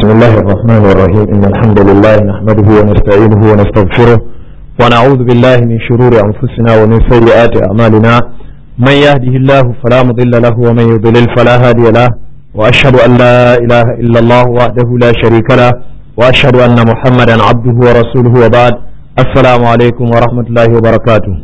بسم الله الرحمن الرحيم إن الحمد لله نحمده ونستعينه ونستغفره ونعوذ بالله من شرور أنفسنا ومن سيئات أعمالنا من يهده الله فلا مضل له ومن يضلل فلا هادي له وأشهد أن لا إله إلا الله وحده لا شريك له وأشهد أن محمدا عبده ورسوله وبعد السلام عليكم ورحمة الله وبركاته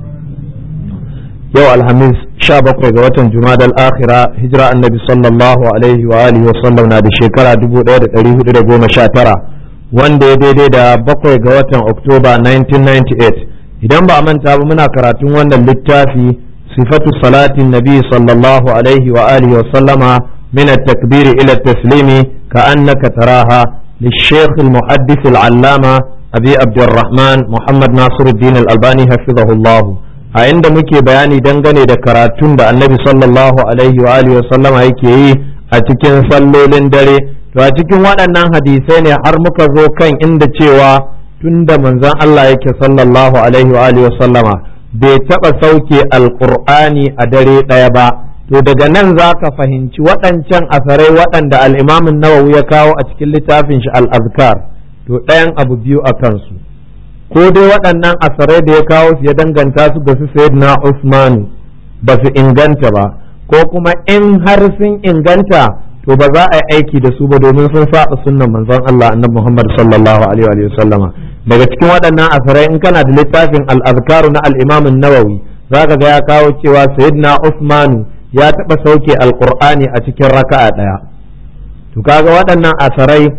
yau alhamis sha bakwai ga watan jumadal akhira hijira annabi sallallahu alaihi wa alihi wa sallam na da shekara 1419 wanda ya daidai da bakwai ga watan oktoba 1998 idan ba a manta ba muna karatun wannan littafi sifatu salatin nabi sallallahu alaihi wa alihi wa sallama min at-takbiri ila at-taslimi ka annaka taraha للشيخ المحدث العلامة أبي عبد الرحمن محمد ناصر الدين الألباني حفظه الله a inda muke bayani dangane da karatun da annabi sallallahu alaihi wa alihi sallama yake yi a cikin sallolin dare to a cikin waɗannan hadisai ne har muka zo kan inda cewa tunda manzon Allah yake sallallahu alaihi wa alihi sallama bai taɓa sauke alƙur'ani a dare ɗaya ba to daga nan za ka fahimci waɗancan asarai waɗanda al'imamin nawawi ya kawo a cikin littafin shi al-azkar to ɗayan abu biyu a kansu ko dai waɗannan asarai da ya kawo su ya danganta su ga su na Usmanu ba su inganta ba ko kuma in har sun inganta to ba za a yi aiki da su ba domin sun saba sunnan manzon Allah annabi Muhammad sallallahu alaihi wa sallama daga cikin waɗannan asarai in kana da littafin al-azkaru na al-Imam an-Nawawi zaka ga ya kawo cewa sayyidina Usmanu ya taɓa sauke alqur'ani a cikin raka'a ɗaya to kaga waɗannan asarai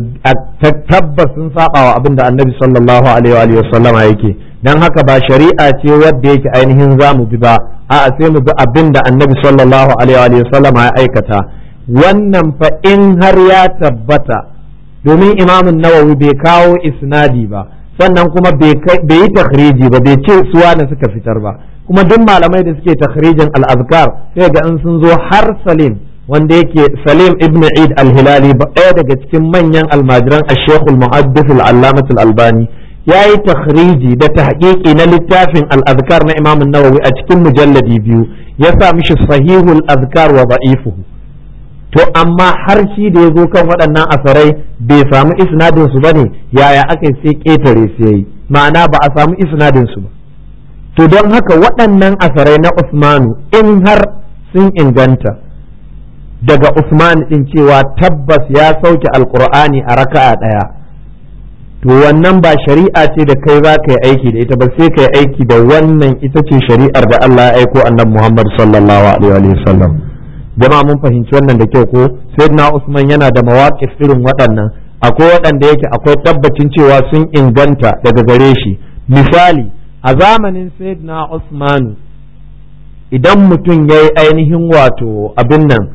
tabbas sun saba wa abin da annabi sallallahu alaihi wa sallama yake dan haka ba shari'a ce wadda yake ainihin za mu bi ba a'a sai mu bi abin da annabi sallallahu alaihi wa sallama ya aikata wannan fa in har ya tabbata domin imamun nawawi bai kawo isnadi ba sannan kuma bai yi takhriji ba bai ce suwa da suka fitar ba kuma duk malamai da suke takhrijin al-azkar sai ga in sun zo har salim wanda yake Salim ibn Eid al-Hilali ɗaya daga cikin manyan almajiran al-Sheikh al-Muhaddith al-Allamah al-Albani yayi takhriji da tahqiqi na littafin al-Azkar na Imam an-Nawawi a cikin mujalladi biyu ya sa mishi sahihul azkar wa da'ifuhu to amma har shi da ya zo kan waɗannan asarai bai samu isnadin su bane yaya aka sai ketare su yayi ma'ana ba a samu isnadin su ba to don haka waɗannan asarai na Usmanu in har sun inganta daga Usman din cewa tabbas ya sauke alkur'ani a raka'a ɗaya to wannan ba shari'a ce da kai za ka yi aiki da ita ba sai ka yi aiki da wannan ita ce shari'ar da Allah ya aiko annabi Muhammad sallallahu alaihi wa sallam jama'a mun fahimci wannan da kyau ko sayyidina Usman yana da mawaqif irin waɗannan akwai waɗanda yake akwai tabbacin cewa sun inganta daga gare shi misali a zamanin sayyidina Usman idan mutum ya yi ainihin wato abin nan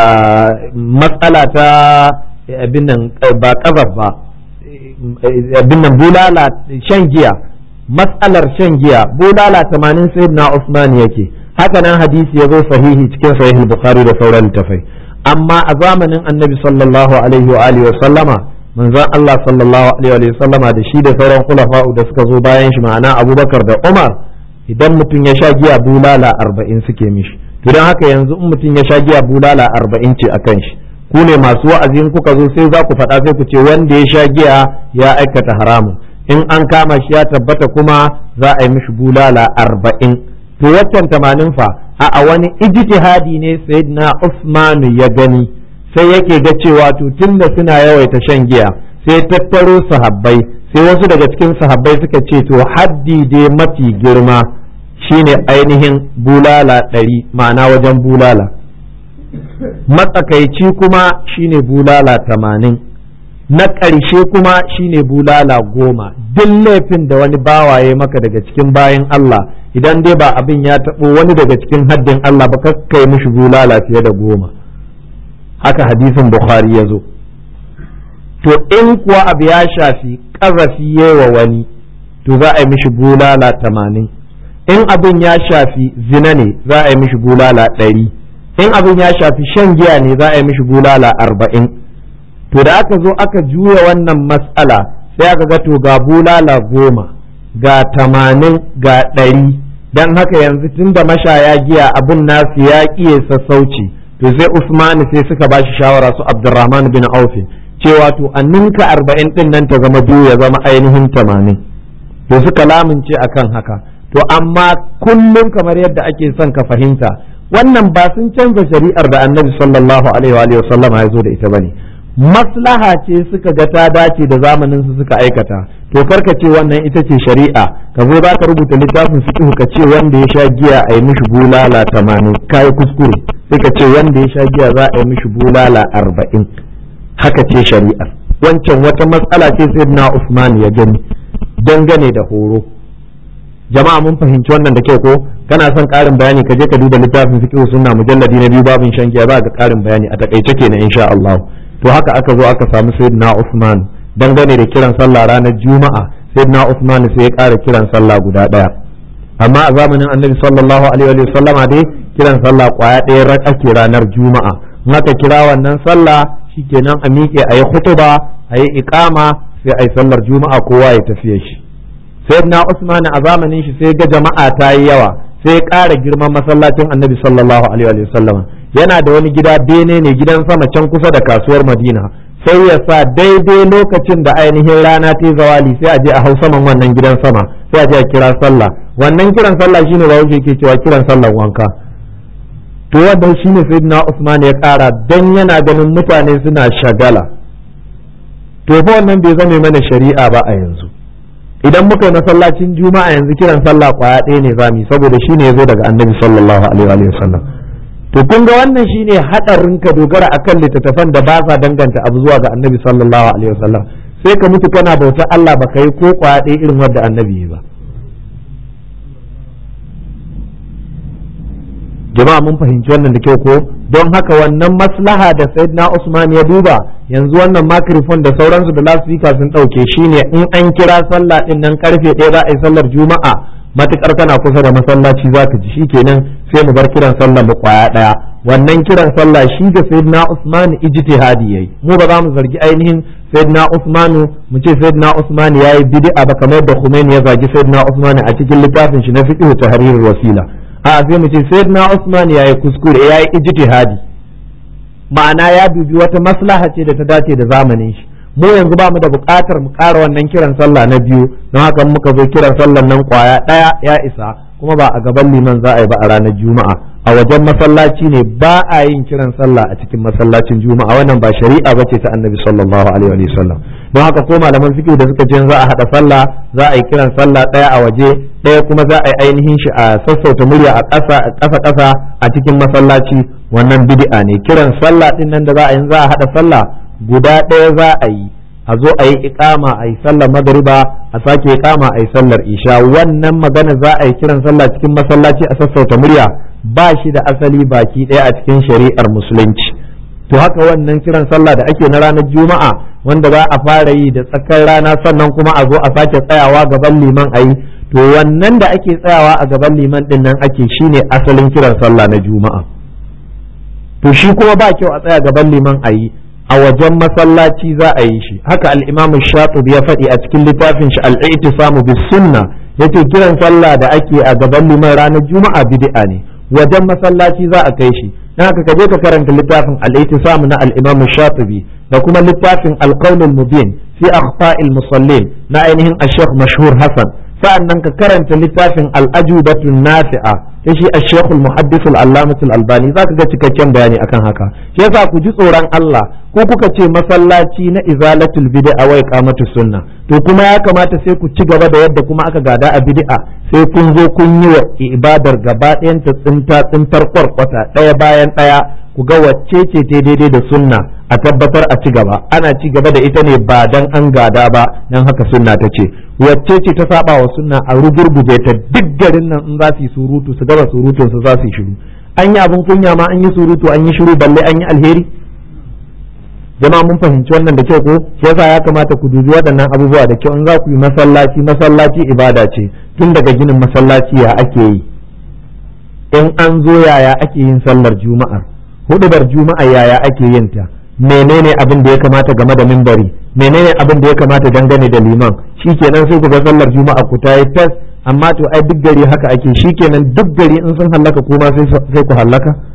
matsala ta abin nan ba kazaf ba abin nan bulala shan giya matsalar shan giya bulala tamanin sayyidina Usman yake haka nan hadisi ya zo sahihi cikin sahih bukhari da sauran littafai amma a zamanin annabi sallallahu alaihi wa alihi wa sallama manzon Allah sallallahu alaihi wa sallama da shi da sauran khulafa'u da suka zo bayan shi ma'ana Abubakar da Umar idan mutum ya sha giya bulala arba'in suke mishi to don haka yanzu in mutum ya sha giya bulala arba'in ce a kan shi ku ne masu wa'azin kuka zo sai za ku faɗa sai ku ce wanda ya sha giya ya aikata haramun in an kama shi ya tabbata kuma za a yi mishi bulala arba'in to waccan tamanin fa a wani ijtihadi ne sayyidina Usmanu ya gani sai yake ga cewa to tunda suna yawaita shan giya sai tattaro sahabbai sai wasu daga cikin sahabbai suka ce to haddi dai mafi girma shine ainihin bulala ɗari ma'ana wajen bulala matsakaici kuma shine bulala tamanin na ƙarshe kuma shine bulala goma duk laifin da wani bawaye maka daga cikin bayan Allah idan dai ba abin ya taɓo wani daga cikin haddin Allah ba kai mishi bulala fiye da goma haka hadisin Bukhari ya zo to in kuwa abu ya shafi ƙazafi wa wani to za a yi mishi bulala tamanin in abin ya shafi zina ne za a yi mishi bulala ɗari in abin ya shafi shan giya ne za a yi mishi bulala arba'in to da aka zo aka juya wannan matsala sai aka ga to ga bulala goma ga tamanin ga ɗari don haka yanzu tun da mashaya giya abin nasu ya ƙiye sassauci to sai Usman sai suka ba shi shawara su Abdurrahman bin Auf cewa to a ninka arba'in din nan ta zama biyu ya zama ainihin tamanin to suka lamince akan haka to amma kullum kamar yadda ake son ka fahimta wannan ba sun canza shari'ar da annabi sallallahu alaihi wa sallama ya zo da ita bane maslaha ce suka ga ta dace da zamanin su suka aikata to karka ce wannan ita ce shari'a ka zo za ka rubuta littafin fiqh ka ce wanda ya sha giya a yi mishi bulala tamanin kai kuskure sai ka ce wanda ya sha giya za a yi mishi bulala arba'in haka ce shari'ar wancan wata matsala ce sai na Usman ya gani dangane da horo jama'a mun fahimci wannan da kyau ko kana son karin bayani ka je ka duba littafin fiqh sunna mujalladi na biyu babin shan giya za ka karin bayani a takaice kenan insha Allah to haka aka zo aka samu sayyidina Usman dangane da kiran sallah ranar juma'a sayyidina Usman sai ya kara kiran sallah guda daya amma a zamanin annabi sallallahu alaihi wa sallama dai kiran sallah kwaya ɗaya rak ake ranar juma'a in aka kira wannan sallah shikenan a miƙe a yi khutuba a yi iqama sai a yi sallar juma'a kowa ya tafiye shi sayyidina Usman a zamanin shi sai ga jama'a ta yi yawa sai ya ƙara girman masallacin annabi sallallahu alaihi wa sallam yana da wani gida bene ne gidan sama can kusa da kasuwar madina sai ya sa daidai lokacin da ainihin rana ta zawali sai a je a hau saman wannan gidan sama sai a je a kira sallah wannan kiran sallah shine ba wuce ke cewa kiran sallar wanka to wannan shine sayyidina Usman ya ƙara dan yana ganin mutane suna shagala to fa wannan bai zame mana shari'a ba a yanzu idan muka yi masallacin juma'a yanzu kiran sallah kwaya ɗaya ne zamu saboda shine yazo daga annabi sallallahu alaihi wa sallam to kun ga wannan shine hadarin ka dogara akan littattafan da ba sa danganta abu zuwa ga annabi sallallahu alaihi wa sallam sai ka mutu kana bautar Allah baka yi ko kwaya ɗaya irin wanda annabi ba jama'a mun fahimci wannan da kyau ko don haka wannan maslaha da sayyidina Usman ya duba yanzu wannan microphone da sauransu da lasfika sun dauke shine in an kira sallah din nan karfe ɗaya za a yi sallar juma'a matukar kana kusa da masallaci za ka ji shikenan sai mu bar kiran sallah mu kwaya ɗaya wannan kiran sallah shi da sayyidina Usman ijtihadi yayi mu ba za mu zargi ainihin sayyidina Usman mu ce sayyidina Usman yayi bid'a ba kamar da Khomeini ya zagi sayyidina Usman a cikin littafin shi na fiqh tahrirul wasila a sai mu ce sayyidina Usman ya yi kuskure ya yi ijtihadi ma'ana ya dubi wata maslaha ce da ta dace da zamanin shi mu yanzu ba mu da buƙatar mu ƙara wannan kiran sallah na biyu don haka muka zo kiran sallah nan kwaya ɗaya ya isa kuma ba a gaban liman za a yi ba a ranar juma'a a wajen masallaci ne ba a yin kiran sallah a cikin masallacin juma'a wannan ba shari'a bace ta annabi sallallahu alaihi wa sallam don haka ko malaman fiqh da suka ce za a hada sallah za a yi kiran sallah ɗaya a waje ɗaya kuma za a yi ainihin shi a sassauta murya a ƙasa ƙasa ƙasa a cikin masallaci wannan bid'a ne kiran sallah din nan da za a yi za a hada sallah guda ɗaya za a yi a zo a yi iqama a yi sallar magariba a sake iqama a yi sallar isha wannan magana za a yi kiran sallah cikin masallaci a sassauta murya ba shi da asali baki ɗaya a cikin shari'ar musulunci to haka wannan kiran sallah da ake na ranar juma'a wanda za a fara yi da tsakar rana sannan kuma a zo a sake tsayawa gaban liman a yi to wannan da ake tsayawa a gaban liman din nan ake shine asalin kiran sallah na juma'a to shi kuma ba kyau a tsaya gaban liman a yi a wajen masallaci za a yi shi haka al-imam shatibi ya faɗi a cikin littafin shi al-i'tisamu bis sunna yace kiran sallah da ake a gaban liman ranar juma'a bid'a ne wajen masallaci za a kai shi dan haka ka je ka karanta littafin al-i'tisam na al-imam shatibi da kuma littafin al-qawl al-mubin fi akhta'il musallin na ainihin ash-shaykh mashhur hasan sa'annan ka karanta littafin al-ajubatu nafi'a ta shi ash-shaykh al-muhaddith al-allamah al-albani zaka ga cikakken bayani akan haka shi yasa ku ji tsoron Allah ko kuka ce masallaci na izalatul bid'a wa iqamatus sunna to kuma ya kamata sai ku ci gaba da yadda kuma aka gada a bid'a sai kun zo kun yi wa ibadar gaba ɗayan ta tsinta tsintar kwarkwata ɗaya bayan ɗaya ku ga wacce ce ta daidai da sunna a tabbatar a ci gaba ana ci gaba da ita ne ba dan an gada ba dan haka sunna ta ce wacce ce ta saba wa sunna a rugurguje ta duk garin nan in za su yi surutu su gaba surutun su za su yi shiru an yi abin kunya ma an yi surutu an yi shiru balle an yi alheri jama'a mun fahimci wannan da kyau ko shi yasa ya kamata ku dubi waɗannan abubuwa da kyau in za ku yi masallaci masallaci ibada ce tun daga ginin masallaci ya ake yi in an zo yaya ake yin sallar juma'ar hudubar juma'a yaya ake yin ta menene abin da ya kamata game da mimbari menene abin da ya kamata dangane da liman shikenan sai ku ga sallar juma'a ku ta yi tas amma to ai duk gari haka ake shikenan duk gari in sun hallaka kuma sai ku hallaka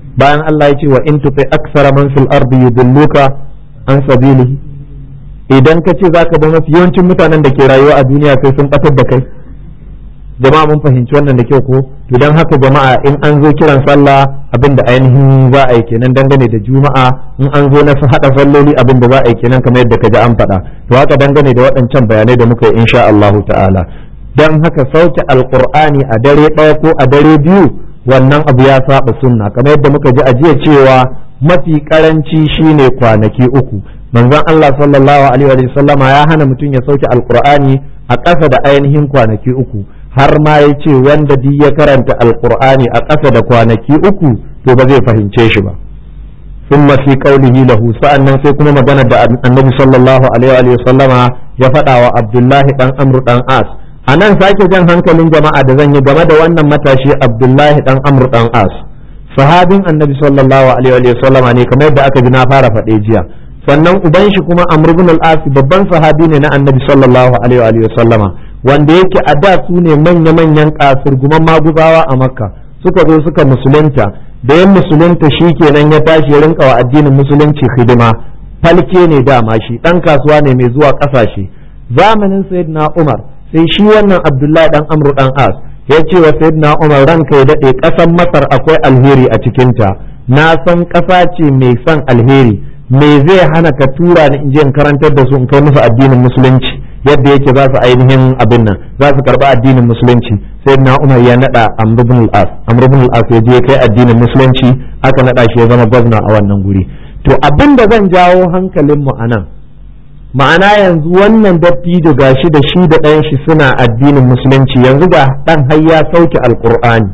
bayan Allah ya ce wa in tufi aksara man fil ardi yudilluka an sabilihi idan ka ce zaka ba mafi yawancin mutanen da ke rayuwa a duniya sai sun batar da kai jama'a mun fahimci wannan da kyau ko to dan haka jama'a in an zo kiran sallah abin da ainihin za a yi kenan dangane da juma'a in an zo na hada salloli abin da za a yi kenan kamar yadda kaji an faɗa to haka dangane da waɗancan bayanai da muka yi insha Allah ta'ala dan haka sauke alqur'ani a dare ɗaya ko a dare biyu wannan abu ya saba sunna kamar yadda muka ji a jiya cewa mafi karanci shine kwanaki uku manzon Allah sallallahu alaihi wa sallama ya hana mutum ya sauke alqur'ani a ƙasa da ainihin kwanaki uku har ma ya ce wanda duk ya karanta alqur'ani a ƙasa da kwanaki uku to ba zai fahimce shi ba ثم في قوله له sa'annan sai kuma magana da annabi sallallahu alaihi wa sallama ya faɗa wa abdullahi dan amru dan as a nan sake jan hankalin jama'a da zan yi game da wannan matashi abdullahi dan amru dan as sahabin annabi sallallahu alaihi wa sallama ne kamar yadda aka ji na fara faɗe jiya sannan uban shi kuma amr ibn al-as babban sahabi ne na annabi sallallahu alaihi wa sallama wanda yake a da su ne manya-manyan kasurguman maguzawa a makka suka zo suka musulunta da yan musulunta shi kenan ya tashi ya rinka wa addinin musulunci hidima falke ne dama shi dan kasuwa ne mai zuwa kasashe zamanin sayyidina umar sai shi wannan abdullahi dan amru dan as ya ce wa sayyidina umar ranka ya dade kasan masar akwai alheri a cikinta na san kasa ce mai son alheri me zai hana ka tura ni in je in karantar da su in kai musu addinin musulunci yadda yake za su ainihin abin nan za su karba addinin musulunci sai na umar ya nada amr ibn al-as amr ibn al-as ya je kai addinin musulunci aka nada shi ya zama gwamna a wannan guri to abin da zan jawo hankalin mu anan ma'ana yanzu wannan dattijo gashi da shi da ɗan shi suna addinin musulunci yanzu ga dan har ya sauke alqur'ani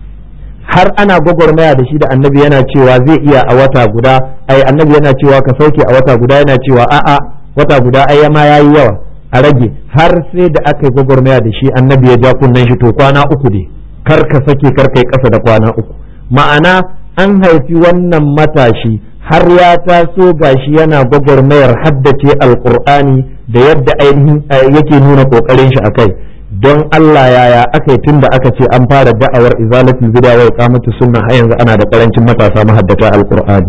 har ana gwagwarmaya da shi da annabi yana cewa zai iya a wata guda ai annabi yana cewa ka sauke a wata guda yana cewa a'a wata guda ai ma yayi yawa a rage har sai da aka yi gwagwarmaya da shi annabi ya ja kunnen shi to kwana uku ne kar ka sake kar kai kasa da kwana uku ma'ana an haifi wannan matashi har ya taso gashi yana gwagwarmayar haddace alkur'ani da yadda ainihin yake nuna kokarin shi akai don Allah yaya aka yi tun da aka ce an fara da'awar izalatul bid'a wa iqamatu sunna har yanzu ana da karancin matasa mahaddata alkur'ani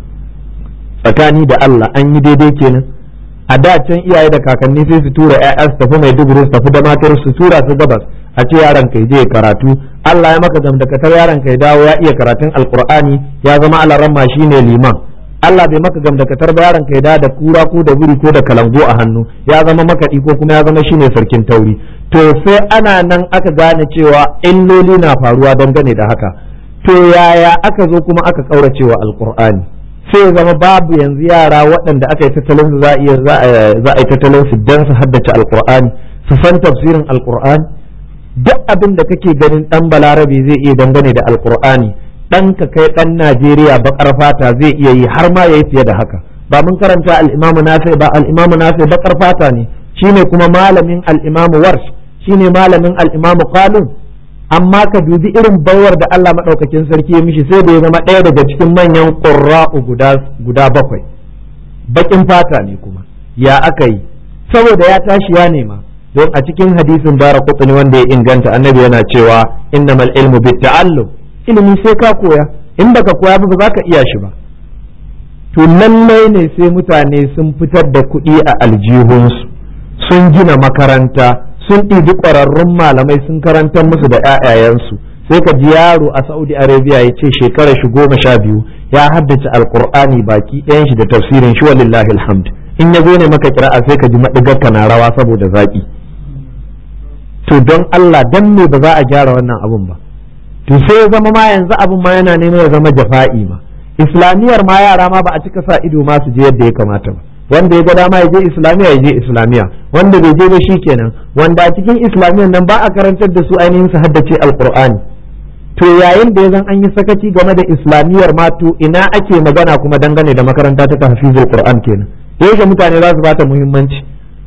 tsakani da Allah an yi daidai kenan a da can iyaye da kakanni sai su tura ƴaƴa su tafi mai duburu su tafi da matar su tura su gabas a ce yaron kai je karatu Allah ya maka gamdakatar yaron kai dawo ya iya karatun alkur'ani ya zama alaramma shine liman Allah bai maka gamdakatar ba yaron kai da da kura ko da buri ko da kalango a hannu ya zama makaɗi ko kuma ya zama shine sarkin tauri to sai ana nan aka gane cewa illoli na faruwa dangane da haka to yaya aka zo kuma aka kauracewa alkur'ani sai zama babu yanzu yara waɗanda aka yi tattalin za a za a yi tattalin su dan su haddace alkur'ani su san tafsirin alkur'ani duk abin da kake ganin dan balarabe zai iya dangane da alkur'ani dan ka kai dan najeriya bakar fata zai iya yi har ma yayi fiye da haka ba mun karanta al-imamu nafi ba al-imamu nafi bakar fata ne shine kuma malamin al-imamu warsh shine malamin al-imamu qalun amma ka dubi irin baiwar da Allah maɗaukakin sarki ya mishi sai da ya zama ɗaya daga cikin manyan ƙurra'u guda bakwai baƙin fata ne kuma ya aka yi saboda ya tashi ya nema don a cikin hadisin bara kutsuni wanda ya inganta annabi yana cewa innamal ilmu bit ta'allum ilimi sai ka koya in baka koya ba za ka iya shi ba to lallai ne sai mutane sun fitar da kuɗi a aljihunsu sun gina makaranta sun ɗibi ƙwararrun malamai sun karantar musu da 'ya'yayensu sai ka ji yaro a saudi arabia ya ce shekarar shi goma sha biyu ya haddace alkur'ani baki ɗayan shi da tafsirin shi walillahi alhamd in ya zo ne maka kira'a sai ka ji maɗigarka na rawa saboda zaƙi to don allah dan me ba za a gyara wannan abun ba to sai ya zama ma yanzu abun ma yana neman ya zama jafa'i ma islamiyar ma yara ma ba a cika sa ido ma su je yadda ya kamata ba wanda ya ga dama ya je islamiya ya je islamiya wanda bai je ba shi kenan wanda a cikin islamiyan nan ba a karantar da su ainihin su haddace alqur'ani to yayin da ya zan an yi sakaci game da islamiyar ma to ina ake magana kuma dangane da makaranta ta tahfizul qur'an kenan yaushe mutane za su bata muhimmanci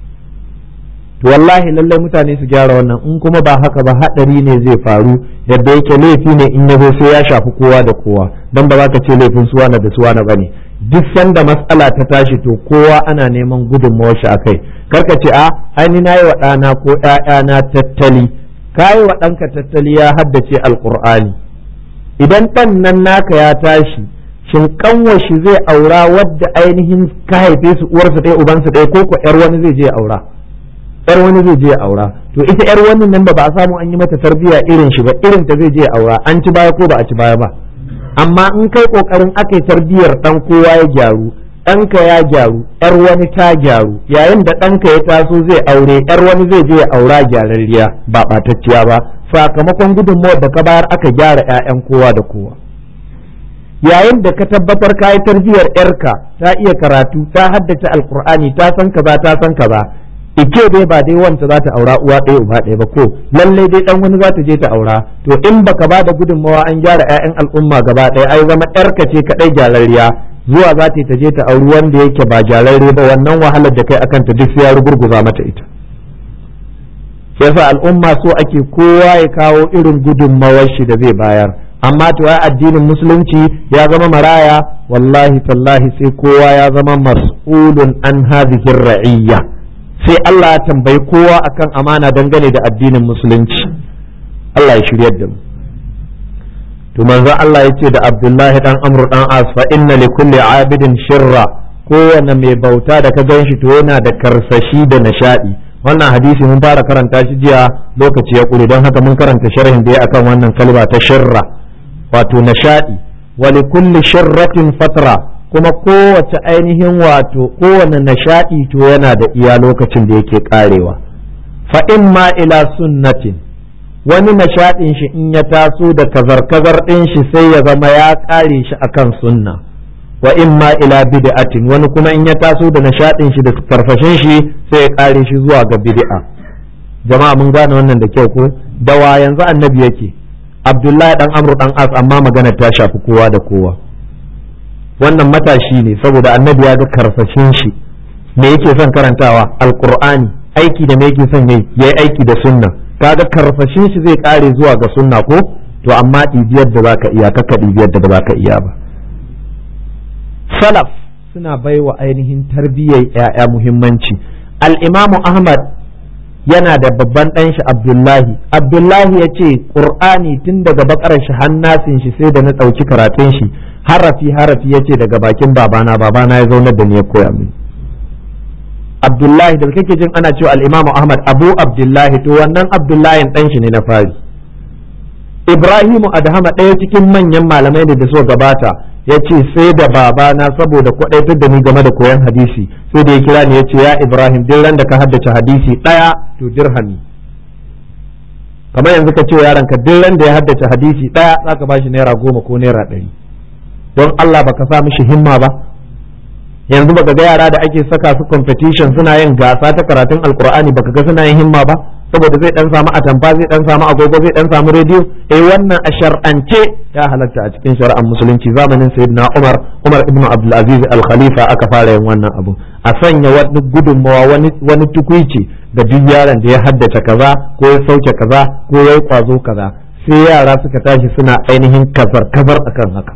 to wallahi lallai mutane su gyara wannan in kuma ba haka ba hadari ne zai faru yadda yake laifi ne in yazo sai ya shafi kowa da kowa dan ba za ka ce laifin suwana da suwana bane duk sanda matsala ta tashi to kowa ana neman gudunmawar shi akai karka ce a aini na yi wa ɗana ko ‘ya'yana tattali ka yi wa ɗanka tattali ya haddace alƙur'ani idan ɗan nan naka ya tashi shin kanwashi zai aura wadda ainihin ka haife su uwarsu ɗaya ubansu ɗaya ko ko yar wani zai je aura yar wani zai je aura to ita yar wannan nan ba ba a samu an yi mata tarbiyya irin shi ba irin ta zai je aura an ci baya ko ba a ci baya ba amma in kai kokarin aka yi tarbiyyar dan kowa ya gyaru ɗanka ya gyaru yar wani ta gyaru yayin da ɗanka ya taso zai aure yar wani zai je aura gyararriya ba ɓatacciya ba sakamakon gudunmawar da ka bayar aka gyara 'ya'yan kowa da kowa yayin da ka tabbatar ka yi tarbiyyar yarka ta iya karatu ta haddace alkur'ani ta san kaza ta san kaza ike dai ba dai wanta za ta aura uwa ɗaya uba ɗaya ba ko lallai dai dan wani za ta je ta aura to in baka ba da gudunmawa an gyara 'ya'yan al'umma gaba ɗaya ai zama yarka ce kaɗai gyararriya zuwa za ta je ta auri wanda yake ba gyararre ba wannan wahalar da kai akan ta duk sai ya rugurguza mata ita yasa al'umma so ake kowa ya kawo irin gudunmawar shi da zai bayar amma to ya addinin musulunci ya zama maraya wallahi tallahi sai kowa ya zama mas'ulun an hadhihi ra'iyya sai Allah ya tambayi kowa akan amana dangane da addinin musulunci Allah ya shiryar da mu to manzo Allah ya ce da Abdullahi dan Amr dan As fa inna li kulli abidin shirra kowane mai bauta da ka ganshi to yana da karsashi da nishadi wannan hadisi mun fara karanta shi jiya lokaci ya kure don haka mun karanta sharhin da ya akan wannan kalma ta shirra wato nishadi wali kulli shirratin fatra kuma kowace ainihin wato kowane nishadi to yana da iya lokacin da yake karewa fa in ma ila sunnatin wani nishadin shi in ya taso da kazar-kazar din shi sai ya zama ya kare shi akan sunna wa in ma ila bid'atin wani kuma in ya taso da nishadin shi da farfashin shi sai ya kare shi zuwa ga bid'a jama'a mun gane wannan da kyau ko dawa yanzu annabi yake abdullahi dan amru dan as amma magana ta shafi kowa da kowa wannan matashi ne saboda annabi ya ga karfashin shi me yake son karantawa alqur'ani aiki da me yake son yayi yayi aiki da sunna kaga karfashin shi zai kare zuwa ga sunna ko to amma ɗibiyar da baka iya kaka ɗibiyar da ba ka iya ba salaf suna baiwa ainihin tarbiyyar 'ya'ya muhimmanci al-imamu ahmad yana da babban ɗan shi abdullahi abdullahi ya ce ƙur'ani tun daga bakar shi hannasin shi sai da na ɗauki karatun shi harafi harafi ya ce daga bakin babana babana ya zaunar da ni ya koya min abdullahi da kake jin ana cewa al-imamu ahmad abu abdullahi to wannan abdullahi ɗan shi ne na fari ibrahimu adhama ɗaya cikin manyan malamai da suka gabata ya ce sai da babana saboda kwaɗaitar da ni game da koyon hadisi sai da ya kira ni ya ce ya ibrahim duk ran da ka haddace hadisi ɗaya to dirhami kamar yanzu ka ce yaron ka duk ran da ya haddace hadisi ɗaya za ka bashi naira goma ko naira ɗari don allah baka sa mishi himma ba yanzu baka ga yara da ake saka su competition suna yin gasa ta karatun alkur'ani baka ga suna yin himma ba saboda zai dan samu atamfa zai dan samu agogo zai dan samu rediyo eh wannan a shar'ance ya halatta a cikin shari'ar musulunci zamanin sayyidina Umar Umar ibn Abdul Aziz al-Khalifa aka fara yin wannan abu a sanya wani gudunmawa wani wani tukuici da duk yaron da ya haddace kaza ko ya sauke kaza ko ya yi kwazo kaza sai yara suka tashi suna ainihin kazar kazar akan haka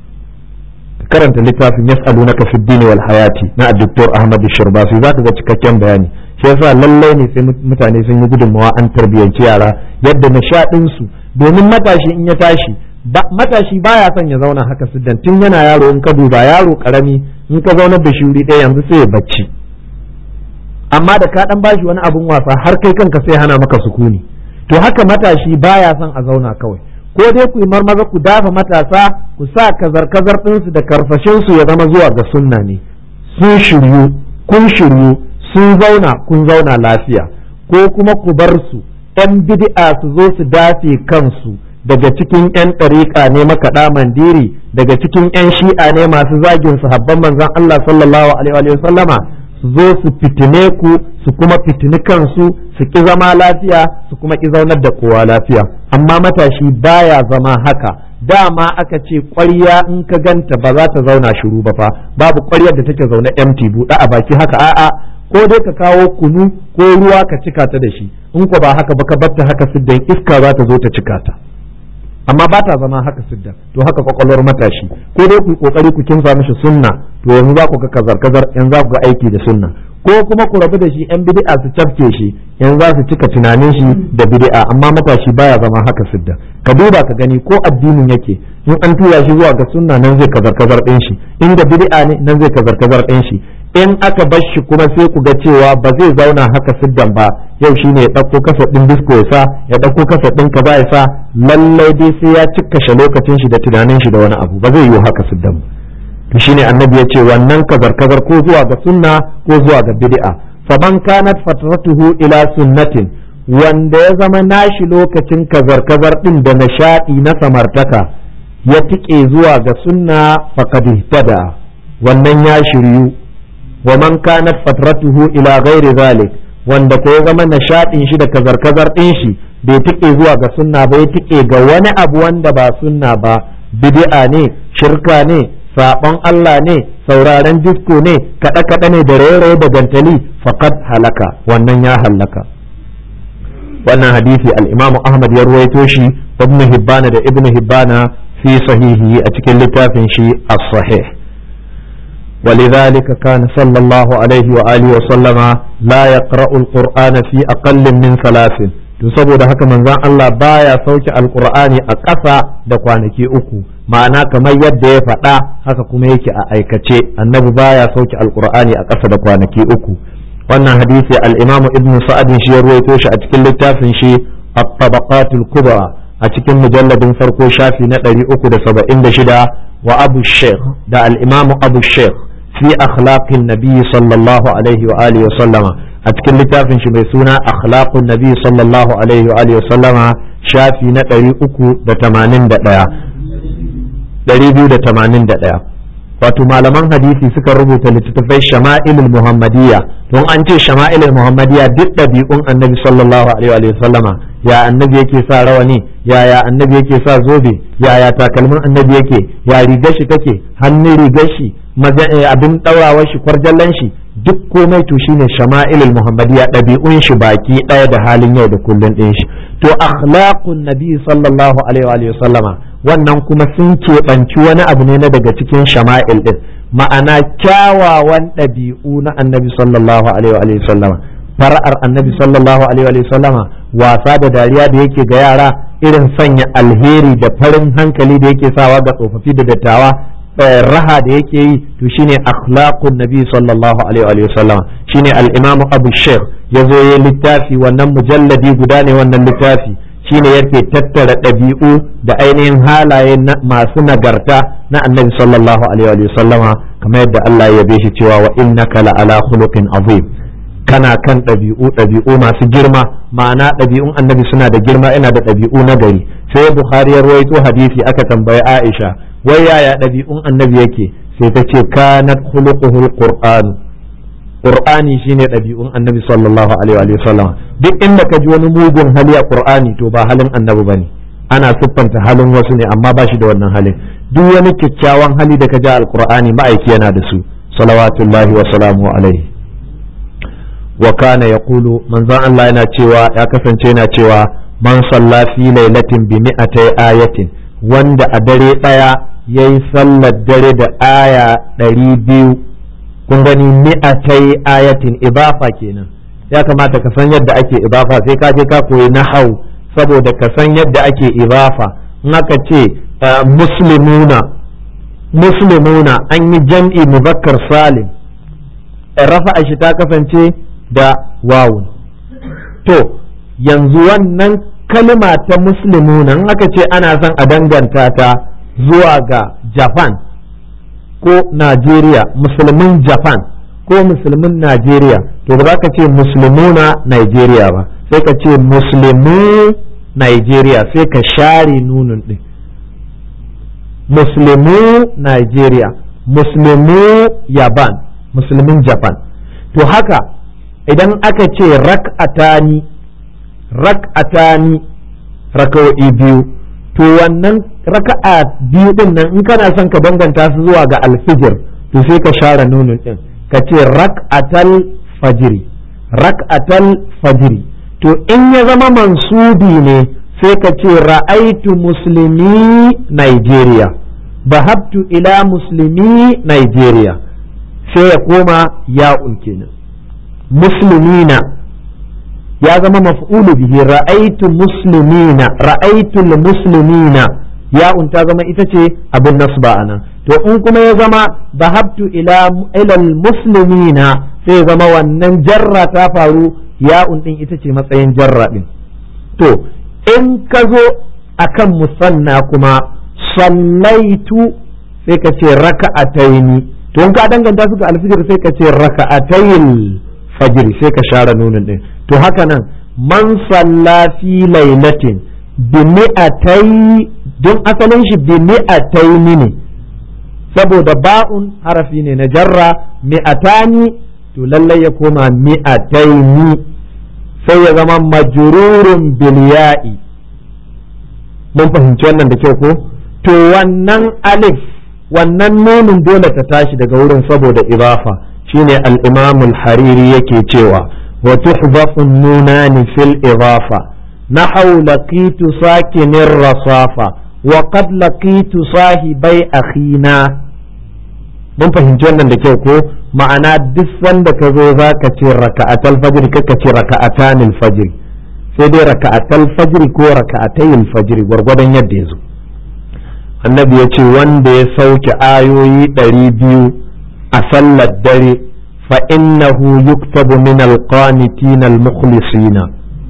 karanta littafin yas'alunaka fid dini wal hayati na Dr. Ahmad Shirbasi zaka ga cikakken bayani shi yasa lallai ne sai mutane sun yi gudunmawa an tarbiyyanci yara yadda nishaɗin su domin matashi in ya tashi matashi baya son ya zauna haka siddan tun yana yaro in ka duba yaro karami in ka zaunar da shi wuri ɗaya yanzu sai ya bacci amma da ka dan bashi wani abun wasa har kai kanka sai hana maka sukuni to haka matashi baya son a zauna kawai ko dai ku yi marmaza ku dafa matasa ku sa kazar-kazar ɗinsu da karfashinsu ya zama zuwa ga sunna ne sun shiryu kun shiryu sun zauna kun zauna lafiya ko kuma ku bar su ‘yan bid'a su zo su dace kansu daga cikin ‘yan ɗariƙa ne makaɗa mandiri daga cikin ‘yan shi'a ne masu zagin sahabban manzon Allah sallallahu alaihi wa sallama su zo su fitine ku su kuma fitini kansu su ki zama lafiya su kuma ki zaunar da kowa lafiya amma matashi baya zama haka dama aka ce ƙwarya in ka ganta ba za ta zauna shiru ba fa babu ƙwaryar da take zaune empty buɗe a baki haka a'a ko dai ka kawo kunu ko ruwa ka cika ta da shi in ko ba haka ba ka batta haka siddan iska za ta zo ta cika ta amma ba ta zama haka siddan to haka kwakwalwar matashi ko dai ku kokari ku kinsa mishi sunna to yanzu za ku ga kazar kazar yanzu za ku ga aiki da sunna ko kuma ku rabu da shi yan bid'a su cafke shi yanzu za su cika tunanin shi da bid'a amma matashi baya zama haka sidda ka duba ka gani ko addinin yake in an tura shi zuwa ga sunna nan zai kazar kazar din shi inda bid'a ne nan zai kazar kazar din shi in aka bar shi kuma sai ku ga cewa ba zai zauna haka siddan ba yau shine ya ɗauko kasa ɗin disko ya sa ya ɗauko kasa ɗin kaza ya sa lallai dai sai ya cikkashe lokacin shi da tunanin shi da wani abu ba zai yiwu haka siddan ba to shine annabi ya ce wannan kazar kazar ko zuwa ga sunna ko zuwa ga bid'a faman kanat fatratuhu ila sunnatin wanda ya zama nashi lokacin kazar kazar din da nishadi na samartaka ya tike zuwa ga sunna faqad ihtada wannan ya shiryu wa man kanat fatratuhu ila ghairi zalik wanda ko ya zama nishadin shi da kazar kazar din shi bai tike zuwa ga sunna ba ya tike ga wani abu wanda ba sunna ba bid'a ne shirka ne saɓon Allah ne sauraren disko ne kaɗe-kaɗe ne da raye da gantali faqad halaka wannan ya halaka wannan hadisi al-Imam Ahmad ya ruwaito shi Ibn Hibbana da Ibn Hibbana fi sahihi a cikin littafin shi as-sahih ولذلك كان صلى الله عليه وآله وسلم لا يقرأ القرآن في أقل من ثلاث to saboda haka manzon Allah baya sauke alkur'ani a ƙasa da kwanaki uku ma'ana kamar yadda ya faɗa haka kuma yake a aikace annabi baya sauke alkur'ani a ƙasa da kwanaki uku wannan hadisi al-imam ibn sa'ad shi ya ruwaito shi a cikin littafin shi at-tabaqatul kubra a cikin mujalladin farko shafi na 376 wa abu sheikh da al-imam abu sheikh fi akhlaqin nabi sallallahu alaihi wa alihi wa sallama a cikin littafin shi mai suna akhlaqun nabi sallallahu alaihi wa alihi sallama shafi na 381 wato malaman hadisi suka rubuta littattafai shama'ilul muhammadiyya don an ce shama'ilul muhammadiyya duk ɗabi'un annabi sallallahu alaihi wa sallama ya annabi yake sa rawani ya ya annabi yake sa zobe ya ya takalmin annabi yake ya rigar shi take hannun rigar shi abin ɗaurawar shi kwarjallan shi duk komai to shine shama'ilul muhammadiyya ɗabi'un shi baki ɗaya da halin yau da kullun ɗin shi to akhlaqun nabi sallallahu alaihi wa sallama wannan kuma sun keɓanci wani abu ne na daga cikin shama'il ɗin ma'ana kyawawan ɗabi'u na annabi sallallahu alaihi wa sallama fara'ar annabi sallallahu alaihi wa sallama wasa da dariya da yake ga yara irin sanya alheri da farin hankali da yake sawa ga tsofaffi da dattawa raha da yake yi to shine akhlaqun nabi sallallahu alaihi wa sallam shine al-imamu abu shaykh yazo ya littafi wannan mujalladi guda ne wannan littafi shine yake tattara ɗabi'u da ainihin halaye masu nagarta na annabi sallallahu alaihi wa sallama kamar yadda Allah ya yabe shi cewa wa innaka la ala khuluqin azim kana kan ɗabi'u ɗabi'u masu girma ma'ana ɗabi'un annabi suna da girma ina da ɗabi'u na gari sai bukhari ya rawaito hadisi aka tambayi aisha wai yaya ɗabi'un annabi yake sai ta ce kanat khuluquhul qur'an qur'ani shine ɗabi'un annabi sallallahu alaihi wa sallam duk inda ka ji wani mugun hali a qur'ani to ba halin annabi bane ana siffanta halin wasu ne amma ba shi da wannan halin duk wani kyakkyawan hali da ka ji alqur'ani ma'aiki yana da su salawatullahi wa salamu alaihi wa kana yaqulu manzon Allah yana cewa ya kasance yana cewa man salla fi lailatin bi mi'atai ayatin wanda a dare daya yayi sallar dare da aya ɗari biyu kun gani mi'atai ayatin ibafa kenan ya kamata ka san yadda ake ibafa sai ka je ka koyi nahau saboda ka san yadda ake ibafa in aka ce muslimuna muslimuna an yi jam'i muzakkar salim rafa'a shi ta kasance da wawun to yanzu wannan kalma ta muslimuna in aka ce ana son a danganta ta zuwa ga japan ko Najeriya musulmin Japan ko musulmin Najeriya to ba za ka ce musulmuna Najeriya ba sai ka ce musulmu Najeriya sai ka share nunun ɗin musulmu Najeriya musulmu Yaban musulmin Japan to haka idan aka ce rak'atani rak'atani raka'o'i biyu to wannan raka'a biyu din nan in kana son ka danganta su zuwa ga alfijir to sai ka share nunun din ka ce rak'atal fajiri rak'atal fajiri to in ya zama mansubi ne sai ka ce ra'aitu muslimi Nigeria bahabtu ila muslimi Nigeria sai ya koma ya'un kenan muslimina ya zama maf'ulu bihi ra'aitu muslimina ra'aitu muslimina ya'un ta zama ita ce abin nasba anan to in kuma ya zama zahabtu ila ilal muslimina sai zama wannan jarra ta faru ya'un din ita ce matsayin jarra din to in ka zo akan musanna kuma sallaitu sai ka ce raka'ataini to in ka danganta su ga alfijir sai ka ce raka'atayil fajr sai ka share nunin din to haka nan man salla fi lailatin bi mi'atai don asalin shi bi mi'ataini ne saboda ba'un harafi ne na jarra mi'atani to lallai ya koma mi'ataini sai ya zama majrurun bil ya'i mun fahimci wannan da kyau ko to wannan alif wannan nunin dole ta tashi daga wurin saboda ibafa shine al-imam al-hariri yake cewa wa tuhzafu nunani fil idafa nahaw laqitu sakinir rasafa wa qad laqitu sahibai akhina mun fahimci wannan da kyau ko ma'ana duk sanda ka zo za ka ce raka'atal fajr kaka ce raka'atanil fajr sai dai raka'atal fajr ko raka'atayil fajr gwargwadon yadda ya zo annabi ya ce wanda ya sauke ayoyi ɗari biyu a sallar dare fa innahu yuktabu min alqanitin almukhlisina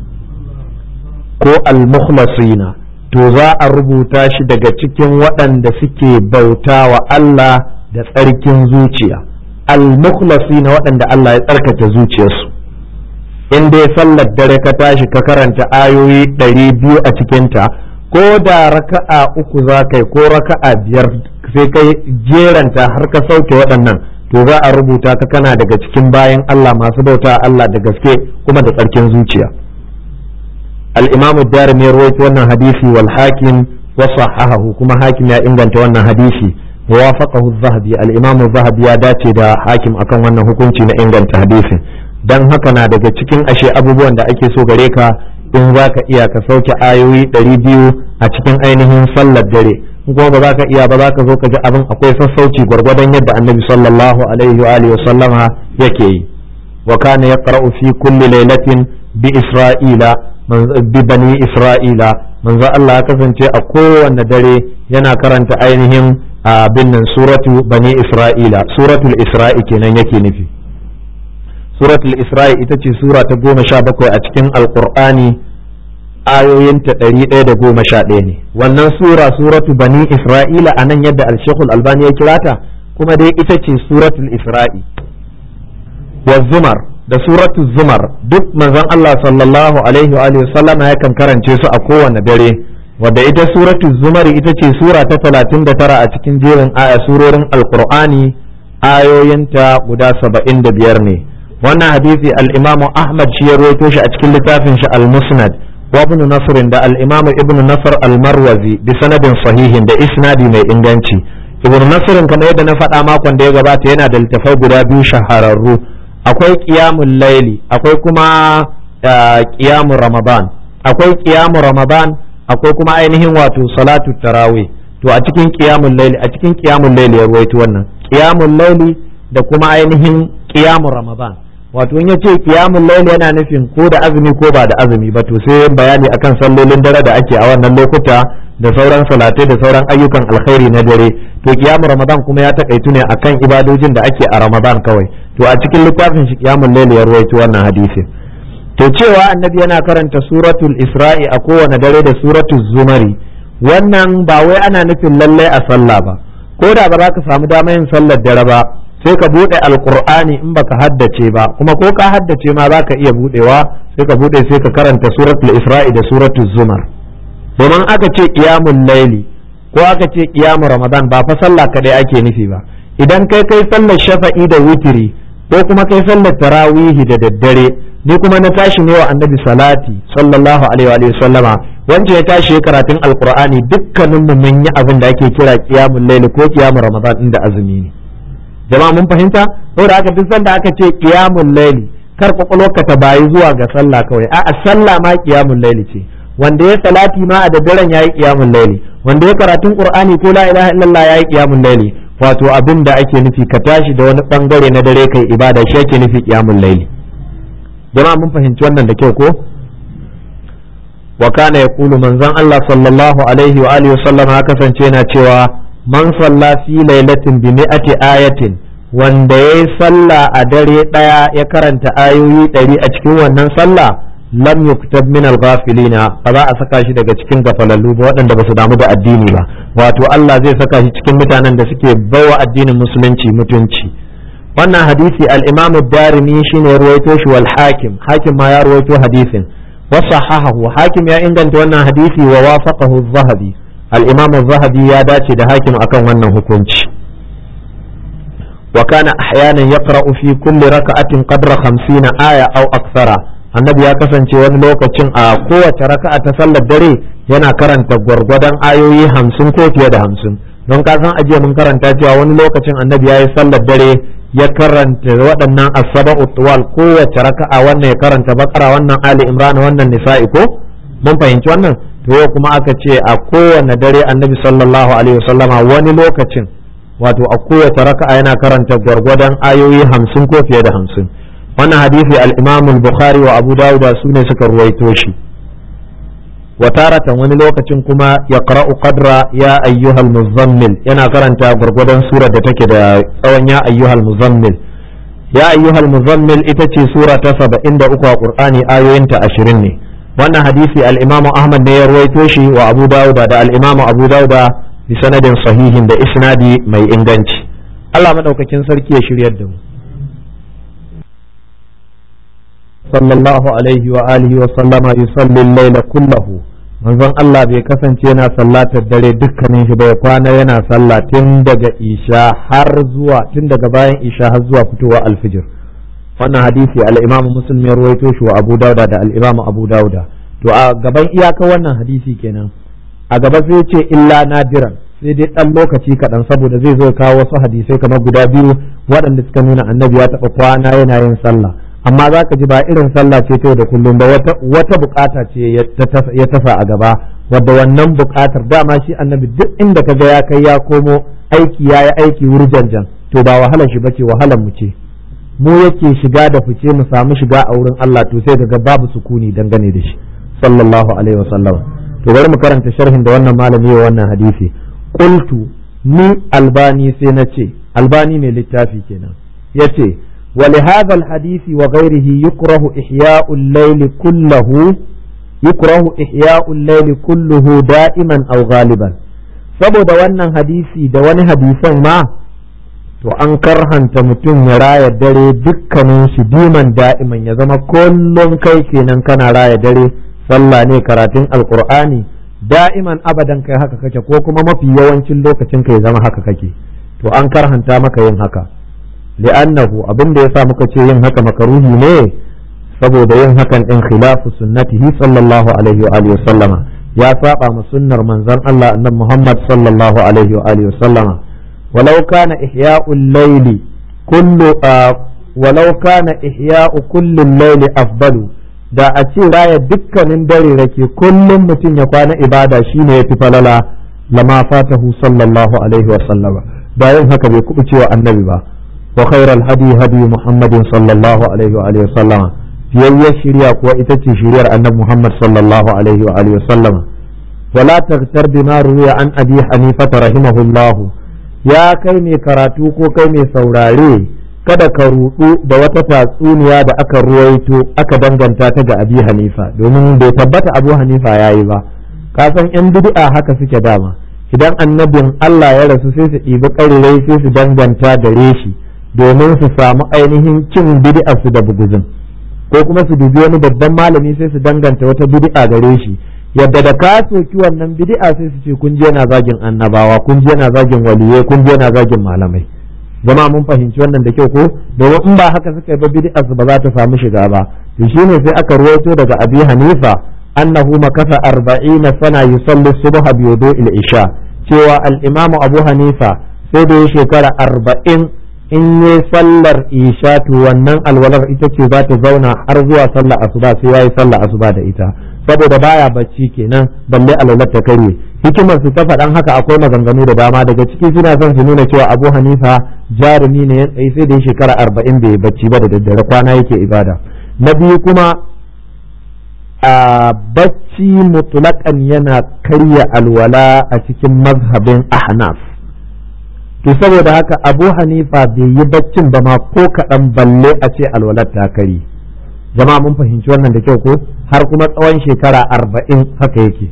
ko almukhlasina to za a rubuta shi daga cikin waɗanda suke bauta wa Allah da tsarkin zuciya almukhlasina waɗanda Allah ya tsarkake zuciyarsu in dai sallar dare ka tashi ka karanta ayoyi ɗari biyu a cikinta ko da raka'a uku za kai ko raka'a biyar sai kai jeranta har ka sauke waɗannan to za a rubuta ka kana daga cikin bayan Allah masu bauta Allah da gaske kuma da tsarkin zuciya al-imamu darimi ya rawaito wannan hadisi wal hakim wa sahahahu kuma hakim ya inganta wannan hadisi wafaqahu az-zahabi al-imamu zahabi ya dace da hakim akan wannan hukunci na inganta hadisin dan haka na daga cikin ashe abubuwan da ake so gare ka in za ka iya ka sauke ayoyi ɗari biyu a cikin ainihin sallar dare in kuma ba za ka iya ba za ka zo ka ji abin akwai sassauci gwargwadon yadda annabi sallallahu alaihi wa alihi sallama yake yi wa kana yaqra'u fi kulli lailatin bi isra'ila bi bani isra'ila manzo Allah ya kasance a kowanne dare yana karanta ainihin abin nan suratu bani isra'ila suratul isra'i kenan yake nufi suratul isra'i ita ce sura ta goma sha bakwai a cikin alkur'ani ayoyinta ɗari ɗaya da goma sha ɗaya ne wannan sura suratu bani isra'ila a nan yadda alshekul albani ya kira ta kuma dai ita ce suratul isra'i wa zumar da suratu zumar duk manzon Allah sallallahu alaihi wa alihi sallama yakan karance su a kowane dare wadda ita suratu zumar ita ce sura ta talatin da tara a cikin jerin aya surorin alkur'ani ayoyinta guda saba'in da biyar ne wannan hadisi al-imamu ahmad shi ya rawaito shi a cikin littafin shi al-musnad wa ibn nasr da al-imamu ibn nasr al-marwazi bi sanadin sahihin da isnadi mai inganci ibn nasr kamar yadda na faɗa makon da ya gabata yana da littafai guda biyu shahararru akwai qiyamul laili akwai kuma qiyamul ramadan akwai qiyamul ramadan akwai kuma ainihin wato salatu tarawih to a cikin qiyamul laili a cikin qiyamul laili ya rawaito wannan qiyamul laili da kuma ainihin qiyamul ramadan wato in yace qiyamul layl yana nufin ko da azumi ko ba da azumi ba to sai bayani akan sallolin dare da ake a wannan lokuta da sauran salatai da sauran ayyukan alkhairi na dare to qiyamul ramadan kuma ya takaitu ne akan ibadojin da ake a ramadan kawai to a cikin littafin shi qiyamul layl ya ruwaito wannan hadisi to cewa annabi yana karanta suratul isra'i a kowane dare da suratul zumari wannan ba wai ana nufin lallai a sallah ba ko da ba za ka samu damar yin sallar dare ba sai ka bude alkur'ani in baka haddace ba kuma ko ka haddace ma za ka iya budewa sai ka bude sai ka karanta suratul isra'i da suratul zumar domin aka ce qiyamul laili ko aka ce qiyamul ramadan ba fa sallah kadai ake nufi ba idan kai kai sallar shafa'i da witiri ko kuma kai sallar tarawihi da daddare ni kuma na tashi ne wa annabi salati sallallahu alaihi wa sallama wanda ya tashi karatun alkur'ani dukkaninmu mun yi abin da ake kira qiyamul laili ko qiyamul ramadan inda azumi ne jama'a mun fahimta saboda haka duk sanda aka ce qiyamul layli kar kwakwalwarka ta bayi zuwa ga sallah kawai a'a sallah ma qiyamul layli ce wanda ya salati ma a daddaren yayi qiyamul layli wanda ya karatun qur'ani ko la ilaha illallah yayi qiyamul layli wato abin da ake nufi ka tashi da wani bangare na dare kai ibada shi ake nufi qiyamul layli jama'a mun fahimci wannan da kyau ko wa kana yaqulu manzon Allah sallallahu alaihi wa alihi wasallam ya kasance yana cewa man salla fi lailatin bi mi'ati ayatin wanda yayi sallah a dare daya ya karanta ayoyi ɗari a cikin wannan sallah lam yuktab min al-ghafilina ba za a saka shi daga cikin gafalallu ba waɗanda ba su damu da addini ba wato Allah zai saka shi cikin mutanen da suke bawa addinin musulunci mutunci wannan hadisi al-imam ad-darimi shine ruwaito shi wal hakim hakim ma ya ruwaito hadisin wa sahahahu hakim ya inganta wannan hadisi wa wafaqahu az-zahabi al-imam az-zahabi ya dace da hakim akan wannan hukunci wa kana ahyanan yaqra'u fi kulli raka'atin qadra 50 aya aw akthara annabi ya kasance wani lokacin a kowace raka'a ta sallar dare yana karanta gwargwadon ayoyi hamsin ko fiye da hamsin don ka san ajiya mun karanta cewa wani lokacin annabi ya yi sallar dare ya karanta waɗannan asaba utwal kowace raka'a wannan ya karanta bakara wannan ali imran wannan nisa'i ko mun fahimci wannan to yau kuma aka ce a kowane dare annabi sallallahu alaihi wasallama wani lokacin wato a kowace raka'a yana karanta gwargwadon ayoyi hamsin ko fiye da hamsin wannan hadisi al-imam al-bukhari wa abu dawud su ne suka ruwaito shi wa taratan wani lokacin kuma ya qara'u qadra ya ayyuhal muzammil yana karanta gurgudan surar da take da tsawon ya ayyuhal muzammil ya ayyuhal muzammil ita ce sura ta 73 a qur'ani ayoyinta 20 ne wannan hadisi al-imam ahmad ne ya ruwaito shi wa abu dawud da al-imam abu dawud bi sanadin sahihin da isnadi mai inganci Allah madaukakin sarki ya shiryar da mu sallallahu alaihi wa alihi wa sallama yusalli al-layla kullahu manzon Allah bai kasance yana sallatar dare dukkanin shi bai kwana yana sallah tun daga isha har zuwa tun daga bayan isha har zuwa fitowa alfijir wannan hadisi al-imam muslim ya ruwaito shi wa abu dauda da al-imam abu dauda to a gaban iyaka wannan hadisi kenan a gaba sai ce illa nadiran sai dai dan lokaci kaɗan saboda zai zo kawo wasu hadisai kamar guda biyu waɗanda suka nuna annabi ya taɓa kwana yana yin sallah amma za ka ji ba irin sallah ce ta da kullum ba wata bukata ce ya tasa a gaba wadda wannan bukatar dama shi annabi duk inda ka ga ya kai ya komo aiki ya yi aiki wurjanjan to ba wahalar shi bace wahalar mu ce mu yake shiga da fice mu samu shiga a wurin Allah to sai ga babu sukuni dangane da shi sallallahu alaihi wasallam to bari mu karanta sharhin da wannan malami wa wannan hadisi qultu ni albani sai na ce albani ne littafi kenan yace ولهذا الحديث وغيره يكره إحياء الليل كله يكره إحياء الليل كله دائما أو غالبا saboda wannan hadisi da wani hadisan ma to an karhanta mutum ya raya dare dukkanin shi diman da'iman ya zama kullum kai kenan kana raya dare sallah ne karatun alkur'ani da'iman abadan kai haka kake ko kuma mafi yawancin lokacin ka ya zama haka kake to an karhanta maka yin haka li'annahu abin da yasa muka ce yin haka makaruhi ne saboda yin hakan din khilafu sunnatihi sallallahu alaihi wa alihi sallama ya saba ma sunnar manzon Allah annabi Muhammad sallallahu alaihi wa alihi sallama walau kana ihya'ul layli kullu walau kana ihya'u kulli layli afdalu da a ce raya dukkanin dare rake kullum mutum ya kwana ibada shine yafi falala lama fatahu sallallahu alaihi wa sallama da yin haka bai kuɓuce wa annabi ba وخير الهدي هدي محمد صلى الله عليه وآله وسلم في الشريعة وإتتي شريعة أن محمد صلى الله عليه وآله وسلم ولا تغتر بما روي عن أبي حنيفة رحمه الله يا كيمي كراتوكو كيمي سوراري kada ka rudu da wata tatsuniya da aka ruwaito aka danganta ta ga abi hanifa domin bai tabbata abu hanifa ya yi ba ka san yan bid'a haka suke dama idan annabin Allah ya rasu sai su ɗibi ƙarirai sai su danganta gare shi domin su samu ainihin cin bid'a su da buguzin ko kuma su dubi wani babban malami sai su danganta wata bid'a gare shi yadda da ka soki wannan bid'a sai su ce kun je yana zagin annabawa kun je yana zagin waliyai kun je yana zagin malamai zama mun fahimci wannan da kyau ko domin in ba haka suka yi ba bid'a su ba za ta samu shiga ba to shine sai aka ruwaito daga abi hanifa annahu makasa arba'ina sana yusalli subha bi wudu'il isha cewa al-imamu abu hanifa sai da ya shekara arba'in in yi sallar isha to wannan alwalar ita ce za ta zauna har zuwa sallar asuba sai yayi sallar asuba da ita saboda baya bacci kenan balle alwalar ta karye hikimar su ta faɗan haka akwai maganganu da dama daga ciki suna son su nuna cewa Abu Hanifa jarumi ne ya tsaye sai da ya shekara arba'in bai bacci ba da daddare kwana yake ibada na biyu kuma a bacci mutulakan yana karya alwala a cikin mazhabin ahnaf to saboda haka abu hanifa bai yi baccin ba ma ko kaɗan balle a ce alwalar ta kari jama'a mun fahimci wannan da kyau ko har kuma tsawon shekara arba'in haka yake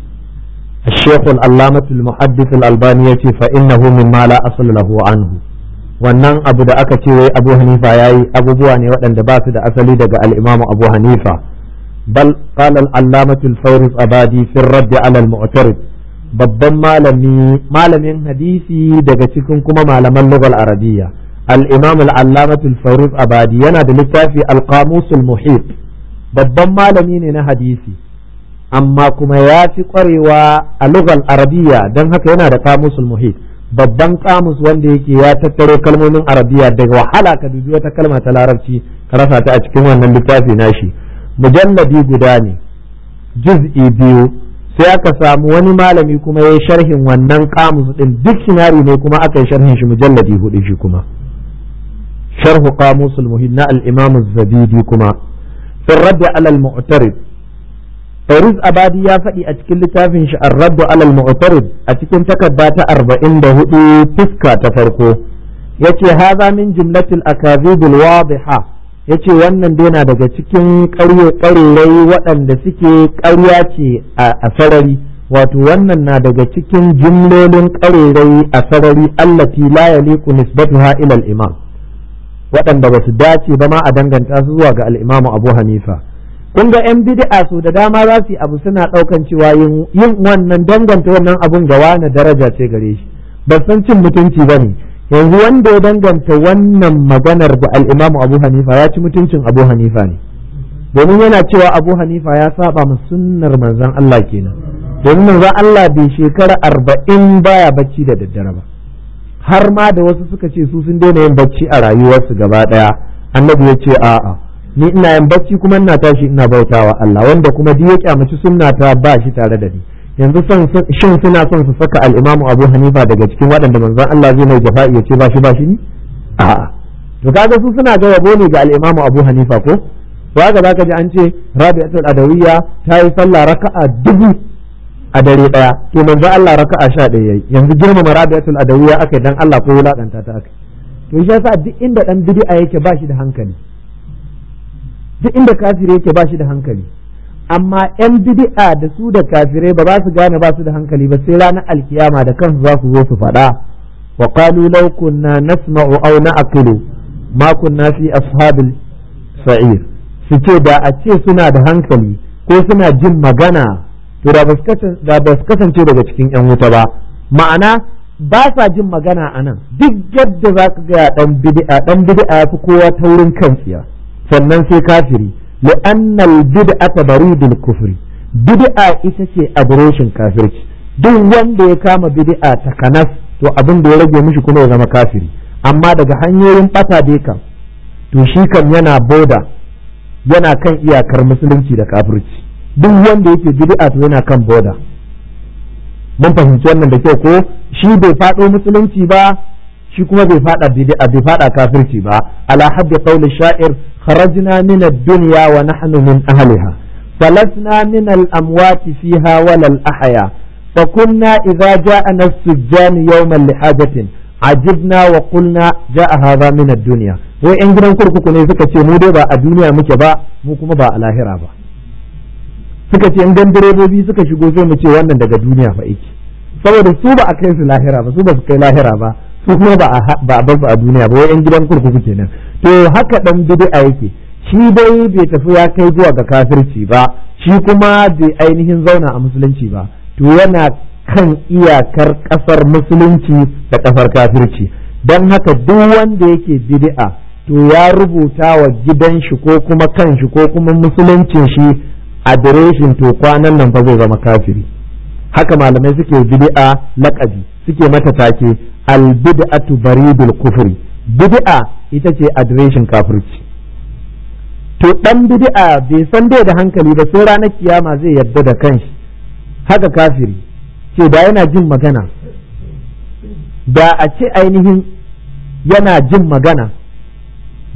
الشيخ العلامة المحدث الألباني يتي فإنه مما لا أصل له عنه wannan abu da aka ce wai abu hanifa ya yi abubuwa ne waɗanda ba su da asali daga al'imamu abu hanifa bal qala al-allamatu al-fawris abadi fi radd ala al-mu'tarid babban malami malamin hadisi daga cikin kuma malaman lugal arabiyya al-imam al-allamatu al-fawris abadi yana da littafi al-qamus al-muhit babban malami ne na hadisi amma kuma ya fi kwarewa a lugal arabiyya don haka yana da qamus al-muhit babban kamus wanda yake ya tattaro kalmomin arabiya daga wahala ka dubi wata kalma ta larabci ka rasa ta a cikin wannan littafi nashi mujalladi guda ne juz'i biyu sai aka samu wani malami kuma ya yi sharhin wannan kamus din dictionary ne kuma aka yi sharhin shi mujalladi hudu shi kuma sharhu qamusul muhid na al-imam az-zabidi kuma fi radd ala al-mu'tarid Fairuz Abadi ya faɗi a cikin littafin shi Ar-Raddu alal Mu'tarid a cikin takarda ta 44 fuska ta farko yace haza min jumlatil akazibil wadiha yace wannan dai na daga cikin ƙaryarai waɗanda suke ƙarya ce a sarari wato wannan na daga cikin jumlolin ƙaryarai a sarari allati la yaliqu nisbatuha ila al-imam waɗanda ba su dace ba ma a danganta su zuwa ga al-Imam Abu Hanifa kun ga yan bid'a su da dama za su yi abu suna ɗaukan cewa yin wannan danganta wannan abun ga wani daraja ce gare shi ba san cin mutunci ba ne yanzu wanda ya danganta wannan maganar da al'imamu abu hanifa ya ci mutuncin abu hanifa ne domin yana cewa abu hanifa ya saba ma sunnar manzon Allah kenan domin manzon Allah bai shekara arba'in baya bacci da daddare ba har ma da wasu suka ce su sun daina yin bacci a rayuwarsu gaba ɗaya annabi ya ce a'a ni ina yin bacci kuma ina tashi ina bautawa Allah wanda kuma duk ya kyamaci sunna ta ba shi tare da ni yanzu son shin suna son su saka al-Imam Abu Hanifa daga cikin waɗanda manzon Allah zai mai jafa'i ya ce ba shi ba shi ni a'a to kaga su suna ga yabo ne ga al-Imam Abu Hanifa ko to haka zaka ji an ce Rabi'atul Adawiyya ta yi sallah raka'a dubu a dare daya to manzon Allah raka'a sha ɗaya yayi yanzu girmama Rabi'atul Adawiyya akai dan Allah ko wulakanta ta akai to shi yasa duk inda dan bid'a yake ba shi da hankali duk inda kafire yake ba shi da hankali amma yan bid'a da su da kafirai ba za su gane ba su da hankali ba sai ranar alkiyama da kansu za su zo su faɗa wa qalu law kunna nasma'u aw na'qilu ma kunna fi ashabil sa'ir su ce da a ce suna da hankali ko suna jin magana to da ba su kasance daga cikin yan wuta ba ma'ana ba sa jin magana a nan duk yadda za ka ga dan bid'a dan bid'a fi kowa taurin kan tsiya sannan sai kafiri li'anna al-bid'ata baridul kufri bid'a ita ce abroshin kafirci duk wanda ya kama bid'a ta kanas to abin da ya rage mishi kuma ya zama kafiri amma daga hanyoyin bata dai kam to shi kam yana boda yana kan iyakar musulunci da kafirci duk wanda yake bid'a to yana kan boda mun fahimci wannan da kyau ko shi bai faɗo musulunci ba shi kuma bai faɗa bid'a bai faɗa kafirci ba ala haddi qawli sha'ir kharajna min ad-dunya wa nahnu min ahliha falasna min al-amwat fiha wala al-ahya فكنا إذا جاءنا السجان يوما لحاجة عجبنا وقلنا جاء هذا من الدنيا wai yan gidan kurkuku ne suka ce mu dai ba a duniya muke ba mu kuma ba a lahira ba suka ce dan direbobi suka shigo sai mu ce wannan daga duniya fa yake saboda su ba a kai su lahira ba su ba su kai lahira ba su kuma ba a ba a a duniya ba wai yan gidan kurkuku kenan to haka dan bid'a yake shi dai bai tafi ya kai zuwa ga kafirci ba shi kuma bai ainihin zauna a musulunci ba to yana kan iyakar kasar musulunci da kasar kafirci don haka duk wanda yake bid'a to ya rubuta wa gidan shi ko kuma kan shi ko kuma musuluncin shi adireshin to kwanan nan fa zai zama kafiri haka malamai suke bid'a laƙabi suke mata take al bid'atu baridul kufri bid'a ita ce adireshin kafirci to dan bid'a bai san dai da hankali ba sai ranar kiyama zai yarda da kanshi haka kafiri ce da yana jin magana da a ce ainihin yana jin magana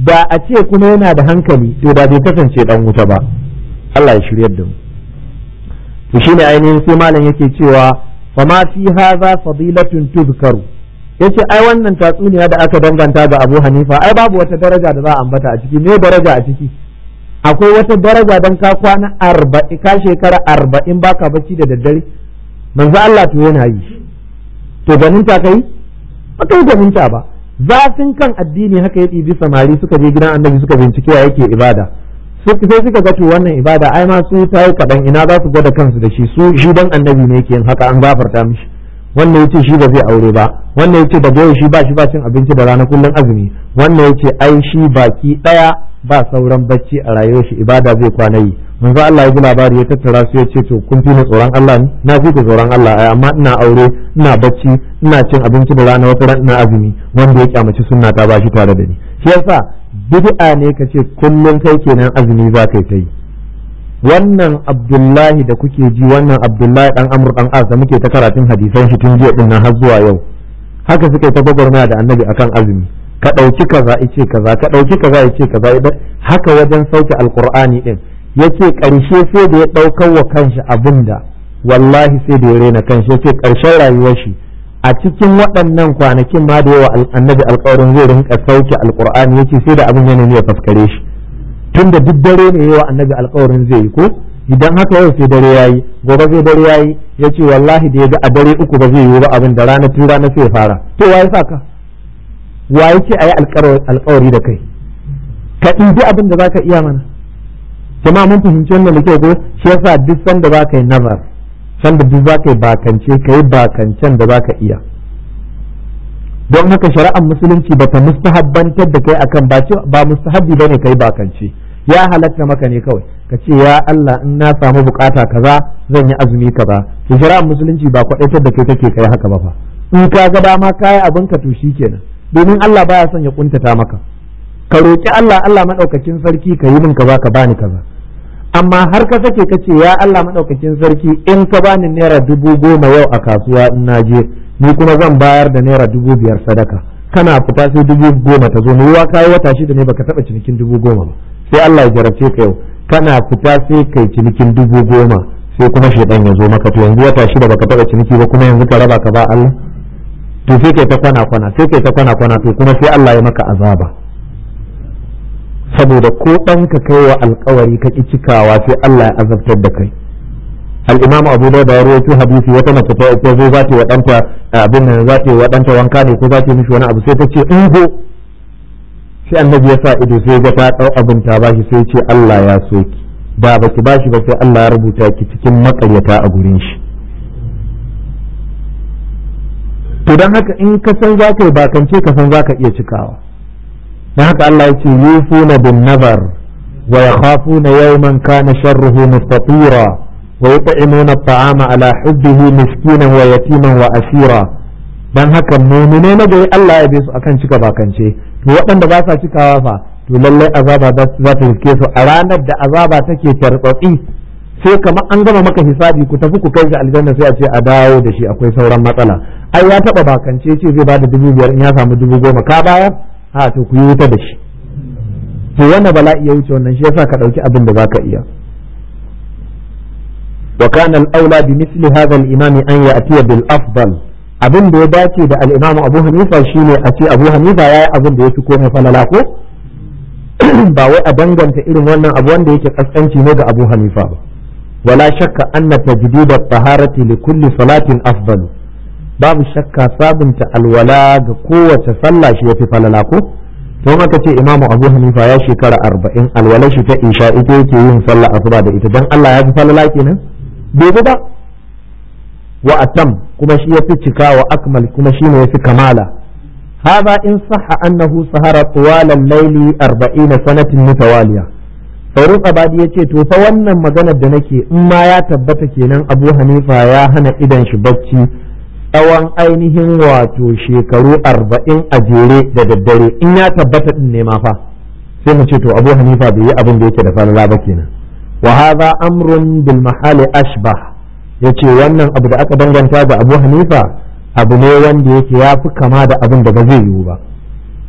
da a ce kuma yana da hankali to da bai kasance dan wuta ba Allah ya shiryar da mu to shine ainihin sai malam yake cewa fa ma fi hadha fadilatun tuzkaru yace ai wannan tatsuniya da aka danganta ga Abu Hanifa ai babu wata daraja da za a ambata a ciki me daraja a ciki akwai wata daraja dan ka kwana arba'in ka shekara arba'in baka bacci da daddare manzo Allah to yana yi to ganinta kai ba kai ganinta ba zafin kan addini haka ya ɗibi samari suka je gidan annabi suka bincike yake ibada sai suka ga to wannan ibada ai ma su ta yi kaɗan ina za su gwada kansu da shi su shi dan annabi ne yake yin haka an gafarta mishi wannan yace shi ba zai aure ba wannan yace da goyo shi ba shi ba cin abinci da rana kullun azumi wannan yace ai shi baki daya ba sauran bacci a rayuwar shi ibada zai kwana yi manzo Allah ya ji labari ya tattara su ya ce to kun fi ni tsoron Allah ne na fi ku tsoron Allah ai amma ina aure ina bacci ina cin abinci da rana wata ran ina azumi wanda ya kyamaci sunna ta bashi tare da ni shi yasa bid'a ne kace kullun kai kenan azumi za kai ta yi wannan Abdullahi da kuke ji wannan Abdullahi dan Amr dan As da muke ta karatun hadisan shi tun jiya din nan har zuwa yau haka suka ta gwagwarmaya da Annabi akan azumi ka ɗauki kaza ice kaza ka ɗauki kaza ice kaza haka wajen sauke alqur'ani din yace ƙarshe sai da ya ɗaukar wa kanshi abin da wallahi sai da ya rena kanshi yace ƙarshen rayuwar shi a cikin waɗannan kwanakin ma da yawa annabi alƙawarin zai rinka sauke alƙur'ani yace sai da abin yana ya faskare shi tun da duk dare ne yawa annabi alƙawarin zai yi ko idan haka yau sai dare yayi gobe zai dare yayi yace wallahi da ya ga a dare uku ba zai yi ba abin da rana tun rana sai ya fara to waye saka waye ce ayi alƙawari da kai ka ɗibi abin da zaka iya mana jama'a mun fahimci wannan da kyau ko shi yasa duk sanda za ka yi nazar sanda duk za ka yi bakance ka yi bakancen da za ka iya don haka shari'ar musulunci ba ta mustahabbantar da kai akan ba ba mustahabbi bane kai bakance ya halatta maka ne kawai ka ce ya Allah in na samu bukata kaza zan yi azumi kaza to shari'ar musulunci ba kwadaitar da kai take kai haka ba fa in ka ga dama kai abin ka to kenan domin Allah baya son ya kuntata maka ka roki Allah Allah madaukakin sarki ka yi min kaza ka bani kaza amma har ka sake ka ce ya Allah madaukakin sarki in ka bani naira dubu goma yau a kasuwa in na je ni kuma zan bayar da naira dubu biyar sadaka kana fita sai dubu goma ta zo ruwa kayi wata shida ne baka taba cinikin dubu goma ba sai Allah ya jarabce ka yau kana fita sai kai cinikin dubu goma sai kuma shaidan ya zo maka to yanzu wata shida baka taba ciniki ba kuma yanzu ka raba ka ba Allah to sai kai ta kwana kwana sai kai ta kwana kwana to kuma sai Allah ya maka azaba saboda ko ɗanka kai wa alkawari ka ƙi cikawa sai Allah ya azabtar da kai al-imam abu da ya rawaito hadisi wata mace ta ta zo za ta wa ɗanta abin nan za ta wa ɗanta wanka ne ko za ta mishi wani abu sai ta ce in go sai annabi ya sa ido sai ga ta ɗau abin ta bashi sai ce Allah ya so ki da baki bashi ba sai Allah ya rubuta ki cikin makaryata a gurin shi to dan haka in ka san za ka yi bakance ka san za ka iya cikawa dan haka Allah ya ce yufuna bin nazar wa yakhafuna yawman kana sharruhu mustatira wa yut'imuna at'ama ala hubbihi miskinan wa yatiman wa asira dan haka mu'mine na gari Allah ya bi su akan cika bakance to waɗanda ba sa cikawa fa to lallai azaba za ta riske su a ranar da azaba take tartsatsi sai kamar an gama maka hisabi ku tafi ku kai shi aljanna sai a ce a dawo da shi akwai sauran matsala ai ya taba bakance ce zai bada dubu biyar in ya samu dubu goma ka bayar a to ku yi wuta da shi to wannan bala'i ya wuce wannan shi yasa ka dauki abin da zaka iya wa kana al-aula bi misli hadha al-imam an ya'ti bil afdal abin da ya dace da al-imam Abu Hanifa shine a ce Abu Hanifa yayi abin da yafi komai falala ko ba wai a danganta irin wannan abu wanda yake kaskanci ne ga Abu Hanifa ba wala shakka anna tajdid at-taharati li kulli salatin afdalu babu shakka sabunta alwala ga kowace sallah shi yafi falala ko don haka ce imamu abu hanifa ya shekara arba'in alwala shi ta isha ita yake yin sallah asuba da ita don allah ya fi falala kenan bai ba wa atam kuma shi yafi cika wa akmal kuma shi ne yafi kamala هذا إن صح أنه سهر طوال الليل أربعين سنة متوالية faruq abadi ya ce to fa wannan maganar da nake in ma ya tabbata kenan abu hanifa ya hana idan shi bacci tsawon ainihin wato shekaru arba'in a jere da daddare in ya tabbata din ne ma fa sai mu ce to abu hanifa bai yi abin da yake da falala ba kenan wa hadha amrun bil mahali ashbah yace wannan abu da aka danganta ga abu hanifa abu ne wanda yake ya fi kama da abin da ba zai yiwu ba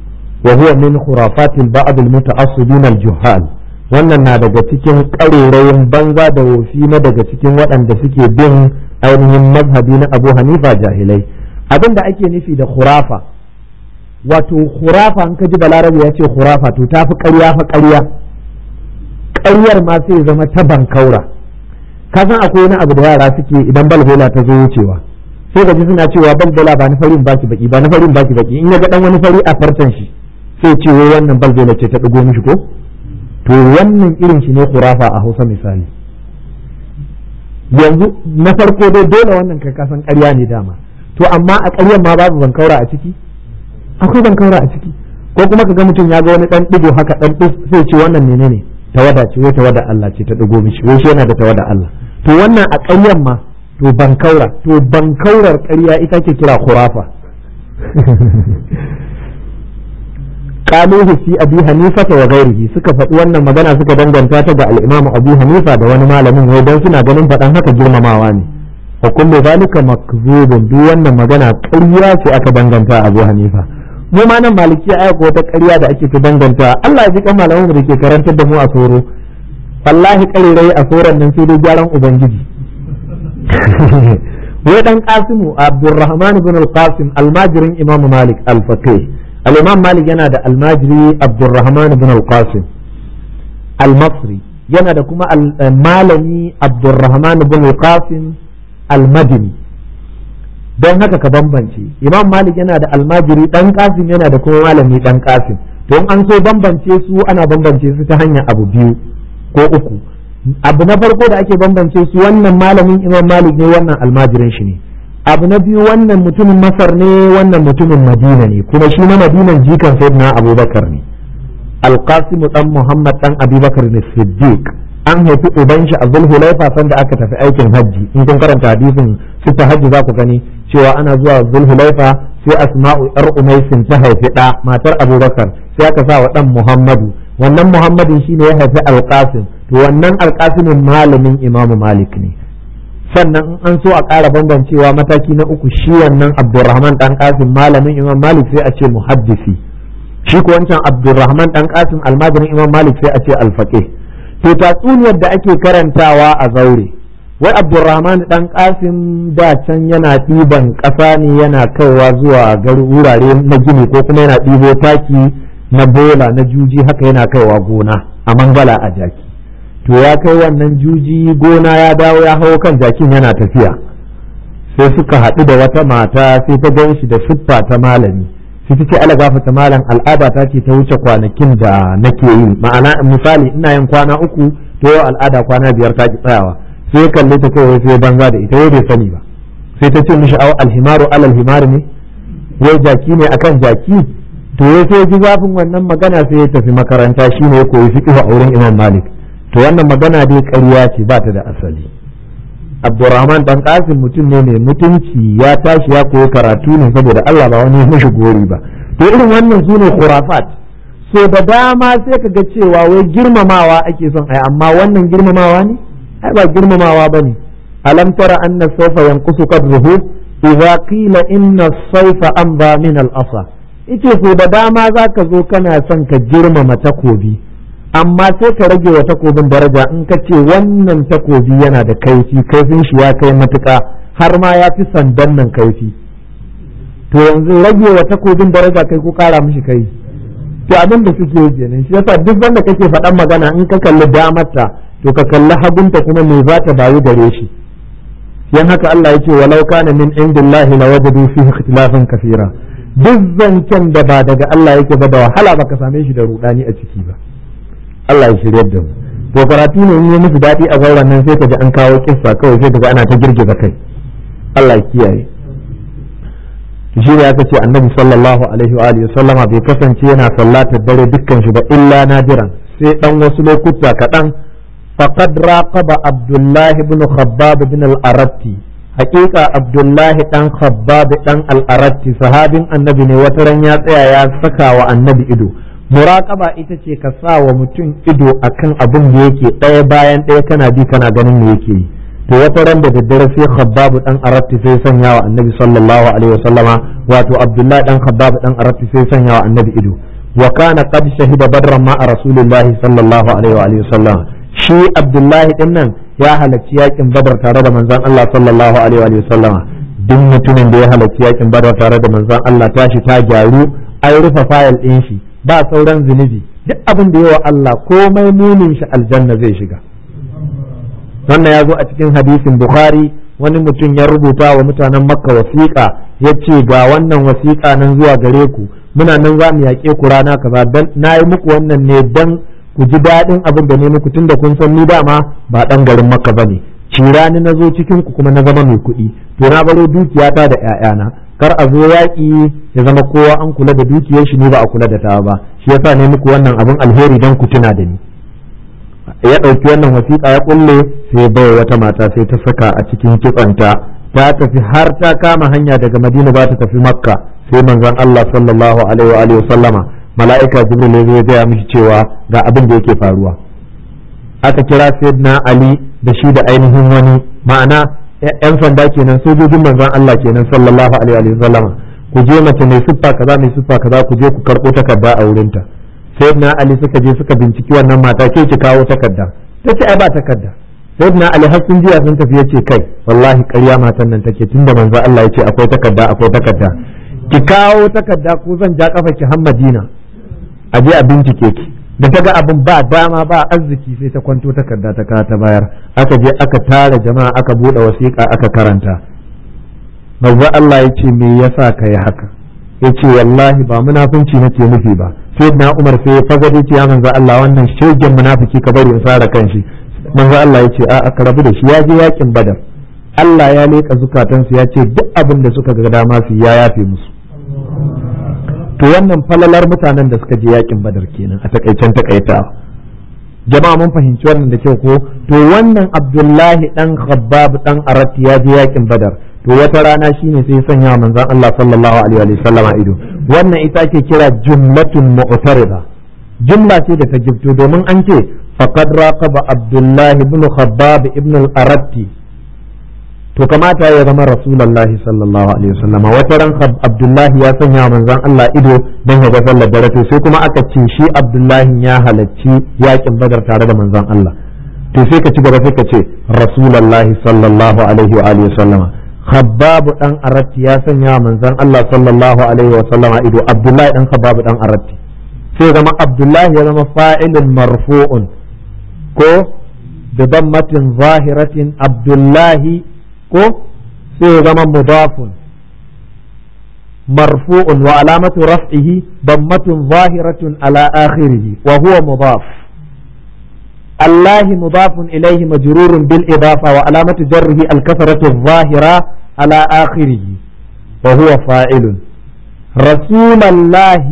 wa huwa min khurafatil ba'd al muta'assibin al juhal wannan na daga cikin ƙarerayin banza da wofi na daga cikin waɗanda suke bin ainihin mazhabi na Abu Hanifa jahilai abin da ake nufi da khurafa wato khurafa in ka ji balarabe ya ce khurafa to ta fi ƙarya fa ƙarya ƙaryar ma sai zama ta bankaura ka san akwai wani abu da yara suke idan balbola ta zo wucewa sai ga ji suna cewa balbola ba na farin baki baki ba na farin baki baki in ya ga dan wani fari a farcen shi sai ce wai wannan balbola ce ta ɗigo mishi ko to wannan irin shi ne khurafa a Hausa misali yanzu na farko dai dole wannan kai kasan ƙarya ne dama to amma a ƙaryar ma babu bankaura a ciki akwai bankaura a ciki ko kuma ka ga mutum ya ga wani dan digo haka dan dis sai ce wannan menene tawada ce wai tawada Allah ce ta digo mishi wai shi yana da tawada Allah to wannan a ƙaryar ma to bankaura to bankaurar ƙarya ita ke kira khurafa qaluhu fi abi hanifa wa ghairihi suka faɗi wannan magana suka danganta ta ga al-imamu abu hanifa da wani malamin wai dan suna ganin faɗan haka girmamawa ne wa kullu zalika makzubun duk wannan magana ƙarya ce aka danganta abu hanifa mu ma nan maliki aya ko wata ƙarya da ake ta danganta Allah ya ji kan malaman da ke karantar da mu a soro wallahi ƙarirai a soron nan sai dai gyaran ubangiji wai dan qasimu abdurrahman ibn al-qasim almajirin imam malik al-faqih al-imam malik yana da almajiri abdurrahman ibn al-qasim al-masri yana da kuma malami abdurrahman ibn al-qasim al-madini don haka ka bambance imam malik yana da almajiri dan qasim yana da kuma malami dan qasim to in an so bambance su ana bambance su ta hanyar abu biyu ko uku abu na farko da ake bambance su wannan malamin imam malik ne wannan almajirin shi ne abu na biyu wannan mutumin masar ne wannan mutumin madina ne kuma shi na madinan jikan sayyidina abubakar ne alqasimu dan muhammad dan abubakar ne siddiq an haifi uban shi a zulhulaifa sanda aka tafi aikin hajji in kun karanta hadisin sita hajji za ku gani cewa ana zuwa zulhulaifa sai asma'u yar umaisin ta haifi da matar abubakar sai aka sa wa dan muhammadu wannan muhammadin shine ya haifi alqasim to wannan alqasimin malamin imamu malik ne sannan in an so a ƙara bambancewa mataki na uku shi wannan abdurrahman dan qasim malamin imam malik sai a ce muhaddisi shi ko wancan abdurrahman dan qasim almajirin imam malik sai a ce alfaqih to tatsuniyar da ake karantawa a zaure wai abdurrahman dan qasim da can yana ɗiban ƙasa ne yana kaiwa zuwa wurare na gini ko kuma yana ɗibo taki na bola na juji haka yana kaiwa gona a mangala a jaki to ya kai wannan juji gona ya dawo ya hau kan jakin yana tafiya sai suka haɗu da wata mata sai ta gan shi da siffa ta malami sai ta ce ala gafata malam al'ada ta ce ta wuce kwanakin da nake yi ma'ana misali ina yin kwana uku to yau al'ada kwana biyar ta ki tsayawa sai kalle ta kai sai banza da ita wai bai sani ba sai ta ce mishi au alhimaru alal himar ne wai jaki ne akan jaki to ya sai ji zafin wannan magana sai ya tafi makaranta shine ya koyi fiqh a wurin Imam Malik to wannan magana dai ƙarya ce ba ta da asali Abdurrahman dan Qasim mutum ne mai mutunci ya tashi ya koyi karatu ne saboda Allah ba wani mishi gori ba to irin wannan sune khurafat so da dama sai ka ga cewa wai girmamawa ake son ai amma wannan girmamawa ne ai ba girmamawa bane alam tara anna sawfa yanqusu qadruhu idza qila inna as-sayfa amba min al-asa ite so da dama zaka zo kana son ka girmama takobi amma sai ka rage wa takobin daraja in ka ce wannan takobi yana da kaifi kaifin shi ya kai matuka har ma ya fi sandan nan kaifi to yanzu rage wa takobin daraja kai ko kara mishi kai to abin da suke yi kenan shi yasa duk wanda kake faɗan magana in ka kalli damarta to ka kalli hagunta kuma me za ta bayu gare shi yan haka Allah yake walau kana min indillahi lawajadu fihi ikhtilafan kaseera duk zancen da ba daga Allah yake ba da wahala baka same shi da rudani a ciki ba Allah ya shirya da mu to karatu ne in yi musu daɗi a zauren nan sai ka ji an kawo kissa kawai sai ka ga ana ta girgiza kai Allah ya kiyaye shi ne aka ce annabi sallallahu alaihi wa alihi sallama bai kasance yana sallatar dare dukkan shi ba illa nadiran sai dan wasu lokuta kaɗan faqad raqaba abdullah ibn khabbab ibn al-aratti haƙiƙa abdullah dan khabbab dan al-aratti sahabin annabi ne wata ran ya tsaya ya saka wa annabi ido muraqaba ita ce ka sa wa mutum ido akan abin da yake ɗaya bayan ɗaya kana bi kana ganin me yake yi to wata ran da daddare sai khabbabu dan aratti sai sanya wa annabi sallallahu alaihi wasallama wato abdullahi dan khabbabu dan aratti sai sanya wa annabi ido wa kana qad shahida badran ma rasulillahi sallallahu alaihi wa alihi wasallam shi abdullahi din nan ya halarci yakin badar tare da manzon Allah sallallahu alaihi wa sallama duk mutumin da ya halarci yakin badar tare da manzon Allah tashi ta gyaru an rufe fayil din shi ba sauran zunubi duk abin da yawa Allah komai munin shi aljanna zai shiga wannan ya zo a cikin hadisin bukhari wani mutum ya rubuta wa mutanen makka wasiƙa ya ce ga wannan wasiƙa nan zuwa gare ku muna nan za mu yaƙe ku rana kaza dan na yi muku wannan ne dan ku ji daɗin abin da ne muku tun da kun san ni dama ba ɗan garin makka ba ne cirani na zo cikin ku kuma na zama mai kuɗi to na baro dukiyata da ƴaƴana kar a zo yaƙi ya zama kowa an kula da dukiyar shi ne ba a kula da ta ba shi yasa ne muku wannan abin alheri dan ku tuna da ni ya ɗauki wannan wasiƙa ya ƙulle sai bai wata mata sai ta saka a cikin kitsanta ta tafi har ta kama hanya daga madina ba ta tafi makka sai manzon Allah sallallahu alaihi wa sallama mala'ika jibril ya zo ya gaya mishi cewa ga abin da yake faruwa aka kira sayyidina ali da shi da ainihin wani ma'ana yan sanda kenan sojojin manzon Allah kenan sallallahu alaihi wa sallama ku je mace mai siffa kaza mai siffa kaza ku je ku karɓo takarda a wurinta sayyidina ali suka je suka binciki wannan mata ke ki kawo takarda ta ce ai ba takarda sayyidina ali har sun jiya sun tafi yace kai wallahi ƙarya matan nan take tunda manzo Allah yace akwai takarda akwai takarda ki kawo takarda ko zan ja kafa ki har Madina a je a bincike ki da ta ga abin ba dama ba arziki sai ta kwanto takarda ta kawo ta bayar aka je aka tara jama'a aka bude wasiƙa aka karanta manzo Allah yace me yasa kai haka yace wallahi ba munafunci nake nufi ba sai na umar sai ya fagade ce ya manzo Allah wannan shegen munafiki ka bari in sara kanshi manzo Allah ya ce a aka rabu da shi ya je yakin badar Allah ya leka zukatansu ya ce duk abin da suka ga dama su ya yafe musu to wannan falalar mutanen da suka je yakin badar kenan a takaicen takaita jama'a mun fahimci wannan da kyau ko to wannan Abdullahi dan Khabbab dan Arat ya je yakin badar to wata rana shine sai ya sanya manzon Allah sallallahu alaihi wa sallama ido wannan ita ake kira jumlatun mu'tarida jumla ce da ta gifto domin an ce faqad raqaba Abdullah ibn Khabbab ibn al-Aratti to kamata ya zama Rasulullahi sallallahu alaihi wa sallama wata ran Abdullahi ya sanya manzon Allah ido don ya ga sallar dare to sai kuma aka ce shi Abdullahi ya halacci yakin Badar tare da manzon Allah to sai ka ci gaba sai ka ce Rasulullahi sallallahu alaihi wa alihi wa sallama Khabbab dan Aratti ya sanya manzon Allah sallallahu alaihi wa sallama ido Abdullahi dan Khabbab dan Aratti sai zama Abdullahi ya zama fa'ilun marfu'un ko da dammatin zahiratin Abdullahi ko sai zama mudafun marfu'un wa alamatu raf'ihi dammatun zahiratun ala akhirih wa huwa mudaf الله مضاف إليه مجرور بالإضافة وعلامة جره الكسرة الظاهرة على آخره وهو فاعل رسول الله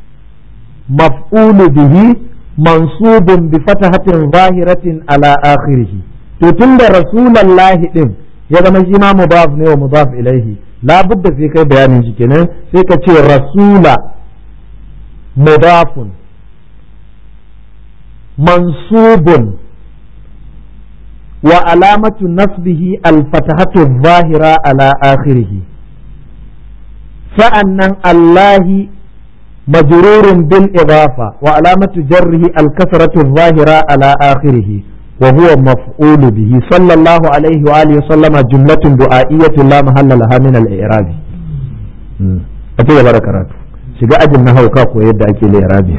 مفعول به منصوب بفتحة ظاهرة على آخره تتند رسول الله إن يذا مجيما مضاف نيو مضاف إليه لا بد في كي بيان جكنا في كي رسول مضاف منصوب وعلامة نصبه الفتحة الظاهرة على آخره فأن الله مجرور بالإضافة وعلامة جره الكسرة الظاهرة على آخره وهو مفعول به صلى الله عليه وآله وسلم جملة دعائية لا محل لها من الإعراب أتي بركاته shiga ajin na hauka ko yadda ake lirabi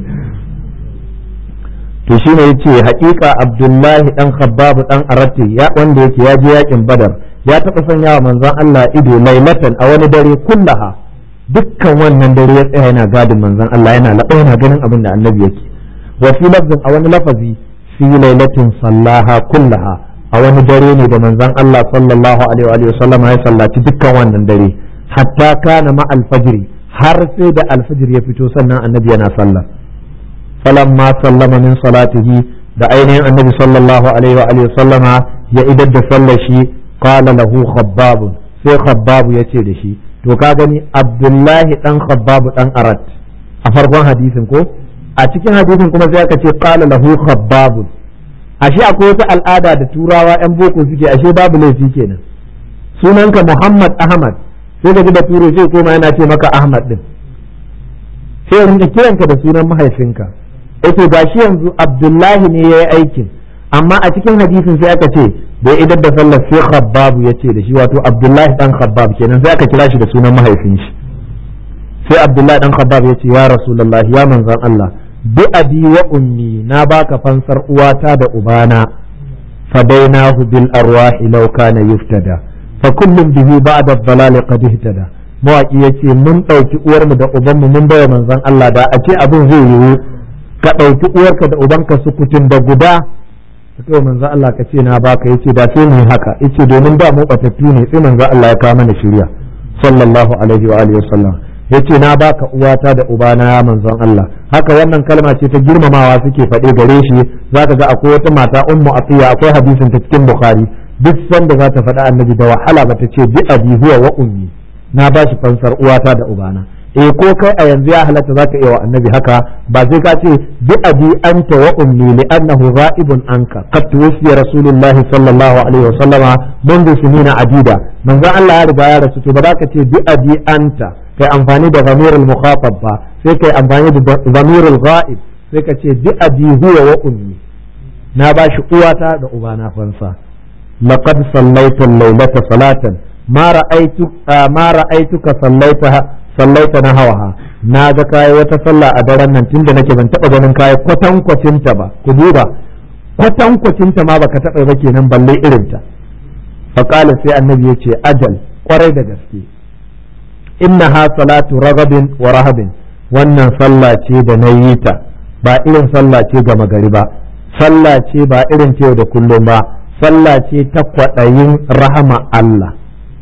to shi ne yace haƙiƙa abdullahi dan khabbab dan arati ya wanda yake ya je yakin badar ya taɓa sanya wa manzon Allah ido lailatan a wani dare kullaha dukkan wannan dare ya tsaya yana gadin manzon Allah yana laɓa yana ganin abin da annabi yake wa fi lafzin a wani lafazi fi lailatin sallaha kullaha a wani dare ne da manzon Allah sallallahu alaihi wa sallam ya sallaci dukkan wannan dare hatta kana ma alfajiri har sai da alfajir ya fito sannan annabi yana sallah falamma sallama min salatihi da ainihin annabi sallallahu alaihi wa alihi sallama ya idar da sallar shi qala lahu khabbab sai khabbab ya ce da shi to ka gani abdullahi dan khabbab dan arat a farkon hadisin ko a cikin hadisin kuma sai aka ce qala lahu khabbab ashe akwai wata al'ada da turawa yan boko suke ashe babu laifi kenan sunanka muhammad ahmad sai ka ji da turo sai koma yana ce maka ahmad din sai rinka kiranka da sunan mahaifinka yace gashi yanzu abdullahi ne yayi aikin amma a cikin hadisin sai aka ce da idar da sallar sai khabbab ya ce da shi wato abdullahi dan khabbab kenan sai aka kira shi da sunan mahaifin shi sai abdullahi dan khabbab ya ce ya rasulullah ya manzon Allah bi abi wa ummi na baka fansar uwata da ubana fadainahu bil arwahi law kana yuftada fa kullum bihi ba'da ad-dalal qad ihtada mawaki yace mun dauki uwarmu da ubanmu mun bawa manzon Allah da a ce abin zai yiwu ka dauki uwarka da ubanka su kutun da guda ka kai manzo Allah ka ce na baka yace da sai mu haka yace domin da mu batattu ne sai manzo Allah ya kawo mana shirya sallallahu alaihi wa alihi wasallam yace na baka uwata da ubana ya manzon Allah haka wannan kalma ce ta girmamawa suke faɗe gare shi zaka ga akwai wata mata ummu atiya akwai hadisin ta cikin bukhari duk sanda za ta faɗa annabi da wahala bata ce bi abi huwa wa ummi na bashi fansar uwata da ubana eh ko kai a yanzu ya halatta zaka iya wa annabi haka ba sai ka ce bi abi anta wa ummi li annahu ghaibun anka qad tuwfiya rasulullah sallallahu alaihi wa sallama منذ سنين عديدة من ذا الله يرضى يا رسول الله بذاك bi abi anta kai amfani da zamirul mukhatab ba sai kai amfani da zamirul ghaib sai ka ce bi abi huwa wa ummi na bashi uwata da ubana fansa laqad sallaita al-laylata salatan ma ra'aytu ma ra'aytuka sallaitaha sallaita na hawaha na ga kayi wata sallah a daren nan tunda nake ban taba ganin kayi kwatankwacin ta ba ku duba kwatankwacin ta ma baka taba ba kenan balle irin ta faqala sai annabi yace ajal kwarai da gaske innaha salatu ragabin wa rahabin wannan sallah ce da na yi ta ba irin sallah ce gama gari ba sallah ce ba irin ta yau da kullum ba sallah ce ta kwaɗayin rahama Allah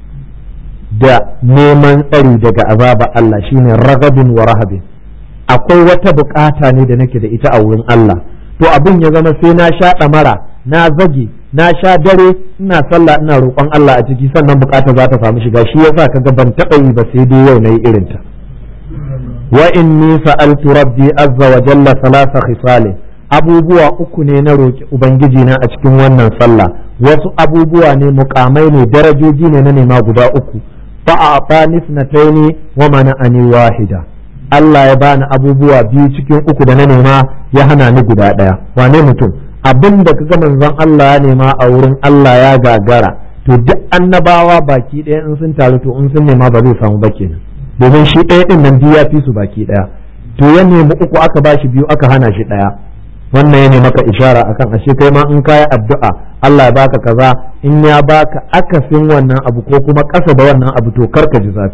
da neman tsari daga azaba Allah shine ragabin wa rahabin akwai wata bukata ne da nake da ita a wurin Allah to abin ya zama sai na sha ɗamara na zage na sha dare ina sallah ina roƙon Allah a ciki sannan bukata za ta samu shiga shi yasa kaga ban taɓa yi ba sai dai yau nayi irin ta wa inni sa'altu rabbi azza wa jalla salasa khisalin abubuwa uku ne na roƙi ubangiji na a cikin wannan sallah wasu abubuwa ne mukamai ne darajoji ne na nema guda uku fa a'tani snataini wa mana'ani wahida Allah ya bani abubuwa biyu cikin uku da na nema ya hana ni guda ɗaya wane mutum abin da kaga manzon Allah ya nema a wurin Allah ya gagara to duk annabawa baki ɗaya in sun taru to in sun nema ba zai samu ba kenan domin shi ɗaya ɗin nan biyu ya fi su baki ɗaya to ya nemi uku aka ba shi biyu aka hana shi ɗaya wannan ya maka ishara akan ashe kai ma in kayi addu'a Allah ya baka kaza in ya baka akasin wannan abu ko kuma ƙasa da wannan abu to karka ji zafi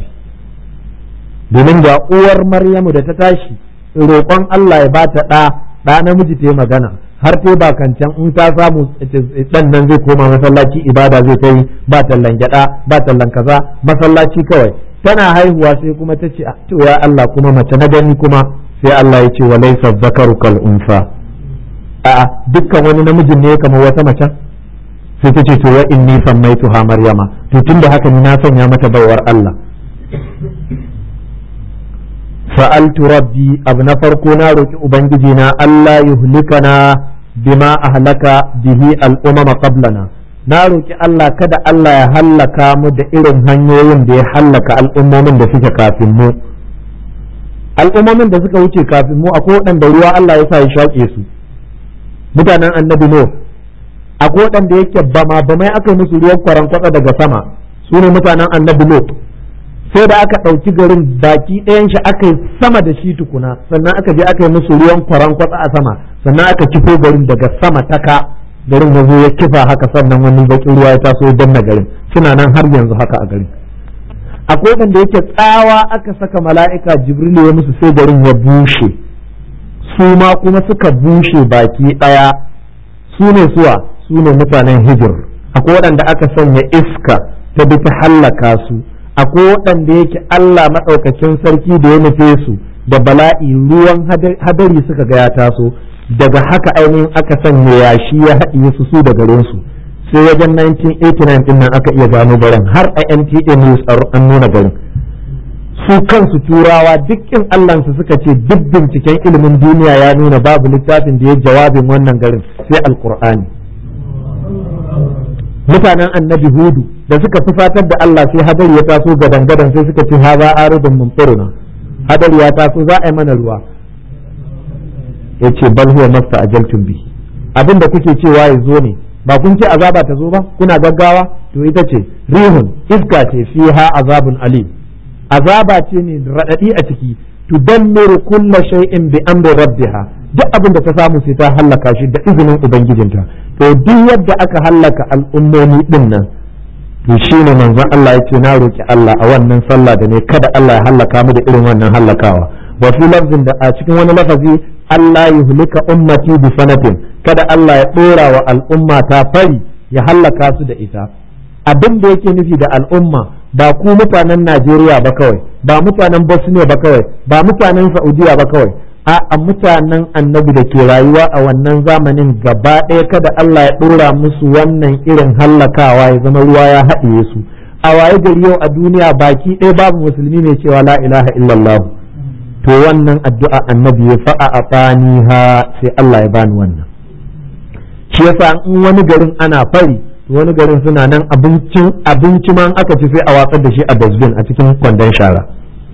domin ga uwar Maryamu da ta tashi roƙon Allah ya bata ɗa ɗa namiji ta yi magana har ta ba kancan in ta samu ɗan nan zai koma masallaci ibada zai ta yi ba tallan gyaɗa ba tallan kaza masallaci kawai tana haihuwa sai kuma ta ce to ya Allah kuma mace na gani kuma sai Allah ya ce wa laysa zakaru kal unsa a'a dukkan wani namijin ne kamar wata mace sai ta ce to wa inni sammaituha maryama to tunda haka ni na sanya mata baiwar Allah sa'altu rabbi abu na farko na roki ubangiji na Allah yuhlikana bima ahlaka bihi al'umama qablana na roki Allah kada Allah ya hallaka mu da irin hanyoyin da ya hallaka al'ummomin da suke kafin mu al'ummomin da suka wuce kafin mu akwai waɗanda ruwa Allah ya sa ya shaƙe su mutanen annabi no akwai waɗanda yake bama bamai aka yi musu ruwan kwaran kwatsa daga sama su ne mutanen annabi lot sai da aka ɗauki garin baki ɗayan shi aka yi sama da shi tukuna sannan aka je aka yi musu ruwan kwaran kwatsa a sama sannan aka kifo garin daga sama taka garin ya zo ya kifa haka sannan wani bakin ruwa ya taso ya danna garin suna nan har yanzu haka a garin akwai waɗanda yake tsawa aka saka mala'ika jibril ya musu sai garin ya bushe su ma kuma suka bushe baki ɗaya su ne suwa su ne mutanen hijir akwai waɗanda aka sanya iska ta bi ta hallaka su akwai waɗanda yake Allah maɗaukakin sarki da ya nufe su da bala'i ruwan hadari suka ga ya taso daga haka ainihin aka sanya yashi ya haɗiye su su da garin su sai wajen 1989 ɗin nan aka iya gano garin har a NTA News an nuna garin su kansu turawa dukkin Allahnsu suka ce duk binciken ilimin duniya ya nuna babu littafin da ya jawabin wannan garin sai alkur'ani mutanen annabi hudu da suka fusatar da Allah sai hadari ya taso gadan gadan sai suka ce haza aridun mumtiruna hadari ya taso za a yi mana ruwa ya ce bal huwa masta ajaltum bi abin da kuke cewa ya zo ne ba kun ce azaba ta zo ba kuna gaggawa to ita ce rihun iska ce fiha azabun alim azaba ce ne radadi a ciki tudammiru kulla shay'in bi amri rabbiha duk abin da ta samu sai ta hallaka shi da izinin ubangijinta to duk yadda aka hallaka al'ummomi din nan to shine manzon Allah yace na roki Allah a wannan sallah da ne kada Allah ya hallaka mu da irin wannan hallakawa wa fi lafzin da a cikin wani lafazi Allah yuhlika ummati bi sanatin kada Allah ya dora wa al'umma ta fari ya hallaka su da ita abin da yake nufi da al'umma ba ku mutanen Najeriya ba kawai ba mutanen Bosnia ba kawai ba mutanen Saudiya ba kawai a mutanen annabi da ke rayuwa a wannan zamanin gaba ɗaya kada Allah ya ɗora musu wannan irin hallakawa ya zama ruwa ya haɗiye su a waye gari yau a duniya baki ɗaya babu musulmi mai cewa la ilaha illallah to wannan addu'a annabi ya fa'a a ha sai Allah ya bani wannan shi yasa in wani garin ana fari wani garin suna nan abincin abinci ma aka ci sai a watsar da shi a dustbin a cikin kwandon shara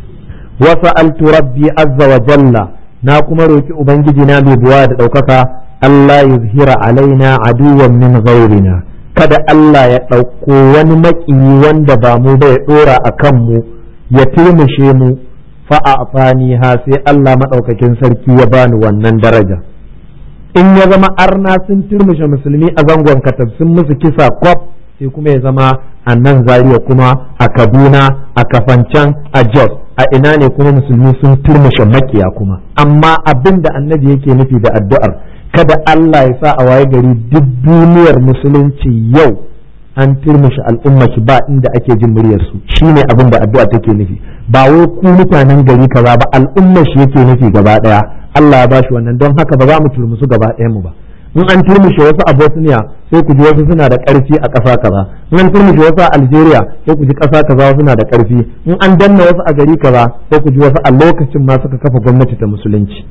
wa sa'altu rabbi azza wa jalla na kuma roki ubangiji na mai buwa da ɗaukaka Allah yuzhira alaina aduwan min ghairina kada Allah ya ɗauko wani maƙiyi wanda ba mu ba ya ɗora a kanmu ya turmushe mu fa'afani ha sai Allah maɗaukakin sarki ya bani wannan daraja in ya zama arna sun turmushe musulmi a zangon katab sun musu kisa kwaf sai kuma ya zama a nan zariya kuma a kaduna a kafancan a jos a ina ne kuma musulmi sun turmushe makiya kuma amma abin da annabi yake nufi da addu'ar kada Allah ya sa a waye gari duk duniyar musulunci yau an turmushe al'umma ki ba inda ake jin muryar su shine abin da addu'a take nufi ba wai ku mutanen gari kaza ba al'ummar shi yake nufi gaba daya Allah ya bashi wannan don haka ba za mu turmusu gaba ɗayan mu ba in an turmushe wasu a Bosnia sai ku ji wasu suna da ƙarfi a ƙasa kaza in an turmushe wasu a Algeria sai ku ji ƙasa kaza suna da ƙarfi in an danna wasu a gari kaza sai ku ji wasu a lokacin ma suka kafa gwamnati ta musulunci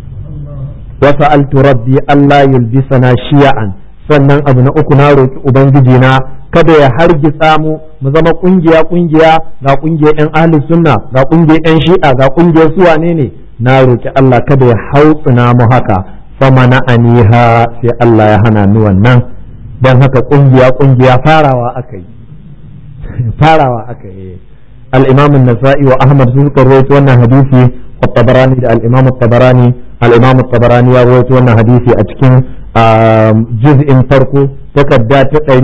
wasu altu rabbi Allah yulbisana shiya'an sannan abu na uku na roki ubangiji na kada ya hargitsa mu mu zama kungiya kungiya ga kungiyar yan ahli sunna ga kungiyar yan shi'a ga kungiyar su wane ne na roki Allah kada ya hautsina mu haka famana aniha sai Allah ya hana ni wannan don haka kungiya kungiya farawa aka yi farawa aka yi al-imam an-nasa'i wa ahmad sun rawaito wannan hadisi wa tabarani da al-imam tabarani al-imam tabarani ya rawaito wannan hadisi a cikin juz'in farko takarda ta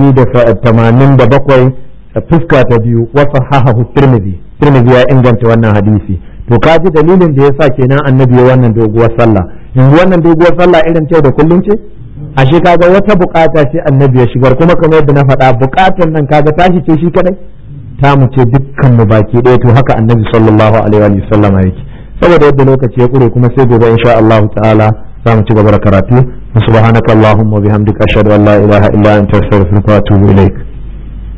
187 fuska ta biyu wa sahahahu tirmidhi tirmidhi ya inganta wannan hadisi to ka ji dalilin da yasa kenan annabi ya wannan doguwar sallah yanzu wannan doguwar sallah irin ce da kullum ce ashe kaga wata bukata ce annabi ya shigar kuma kamar yadda na faɗa bukatar nan kaga tashi ce shi kadai ta mu ce dukkan mu baki ɗaya to haka annabi sallallahu alaihi wa sallama yake saboda yadda lokaci ya kure kuma sai gobe insha Allah ta'ala za mu ci gaba da karatu subhanakallahumma wa bihamdika ashhadu an la ilaha illa anta astaghfiruka wa atubu ilaik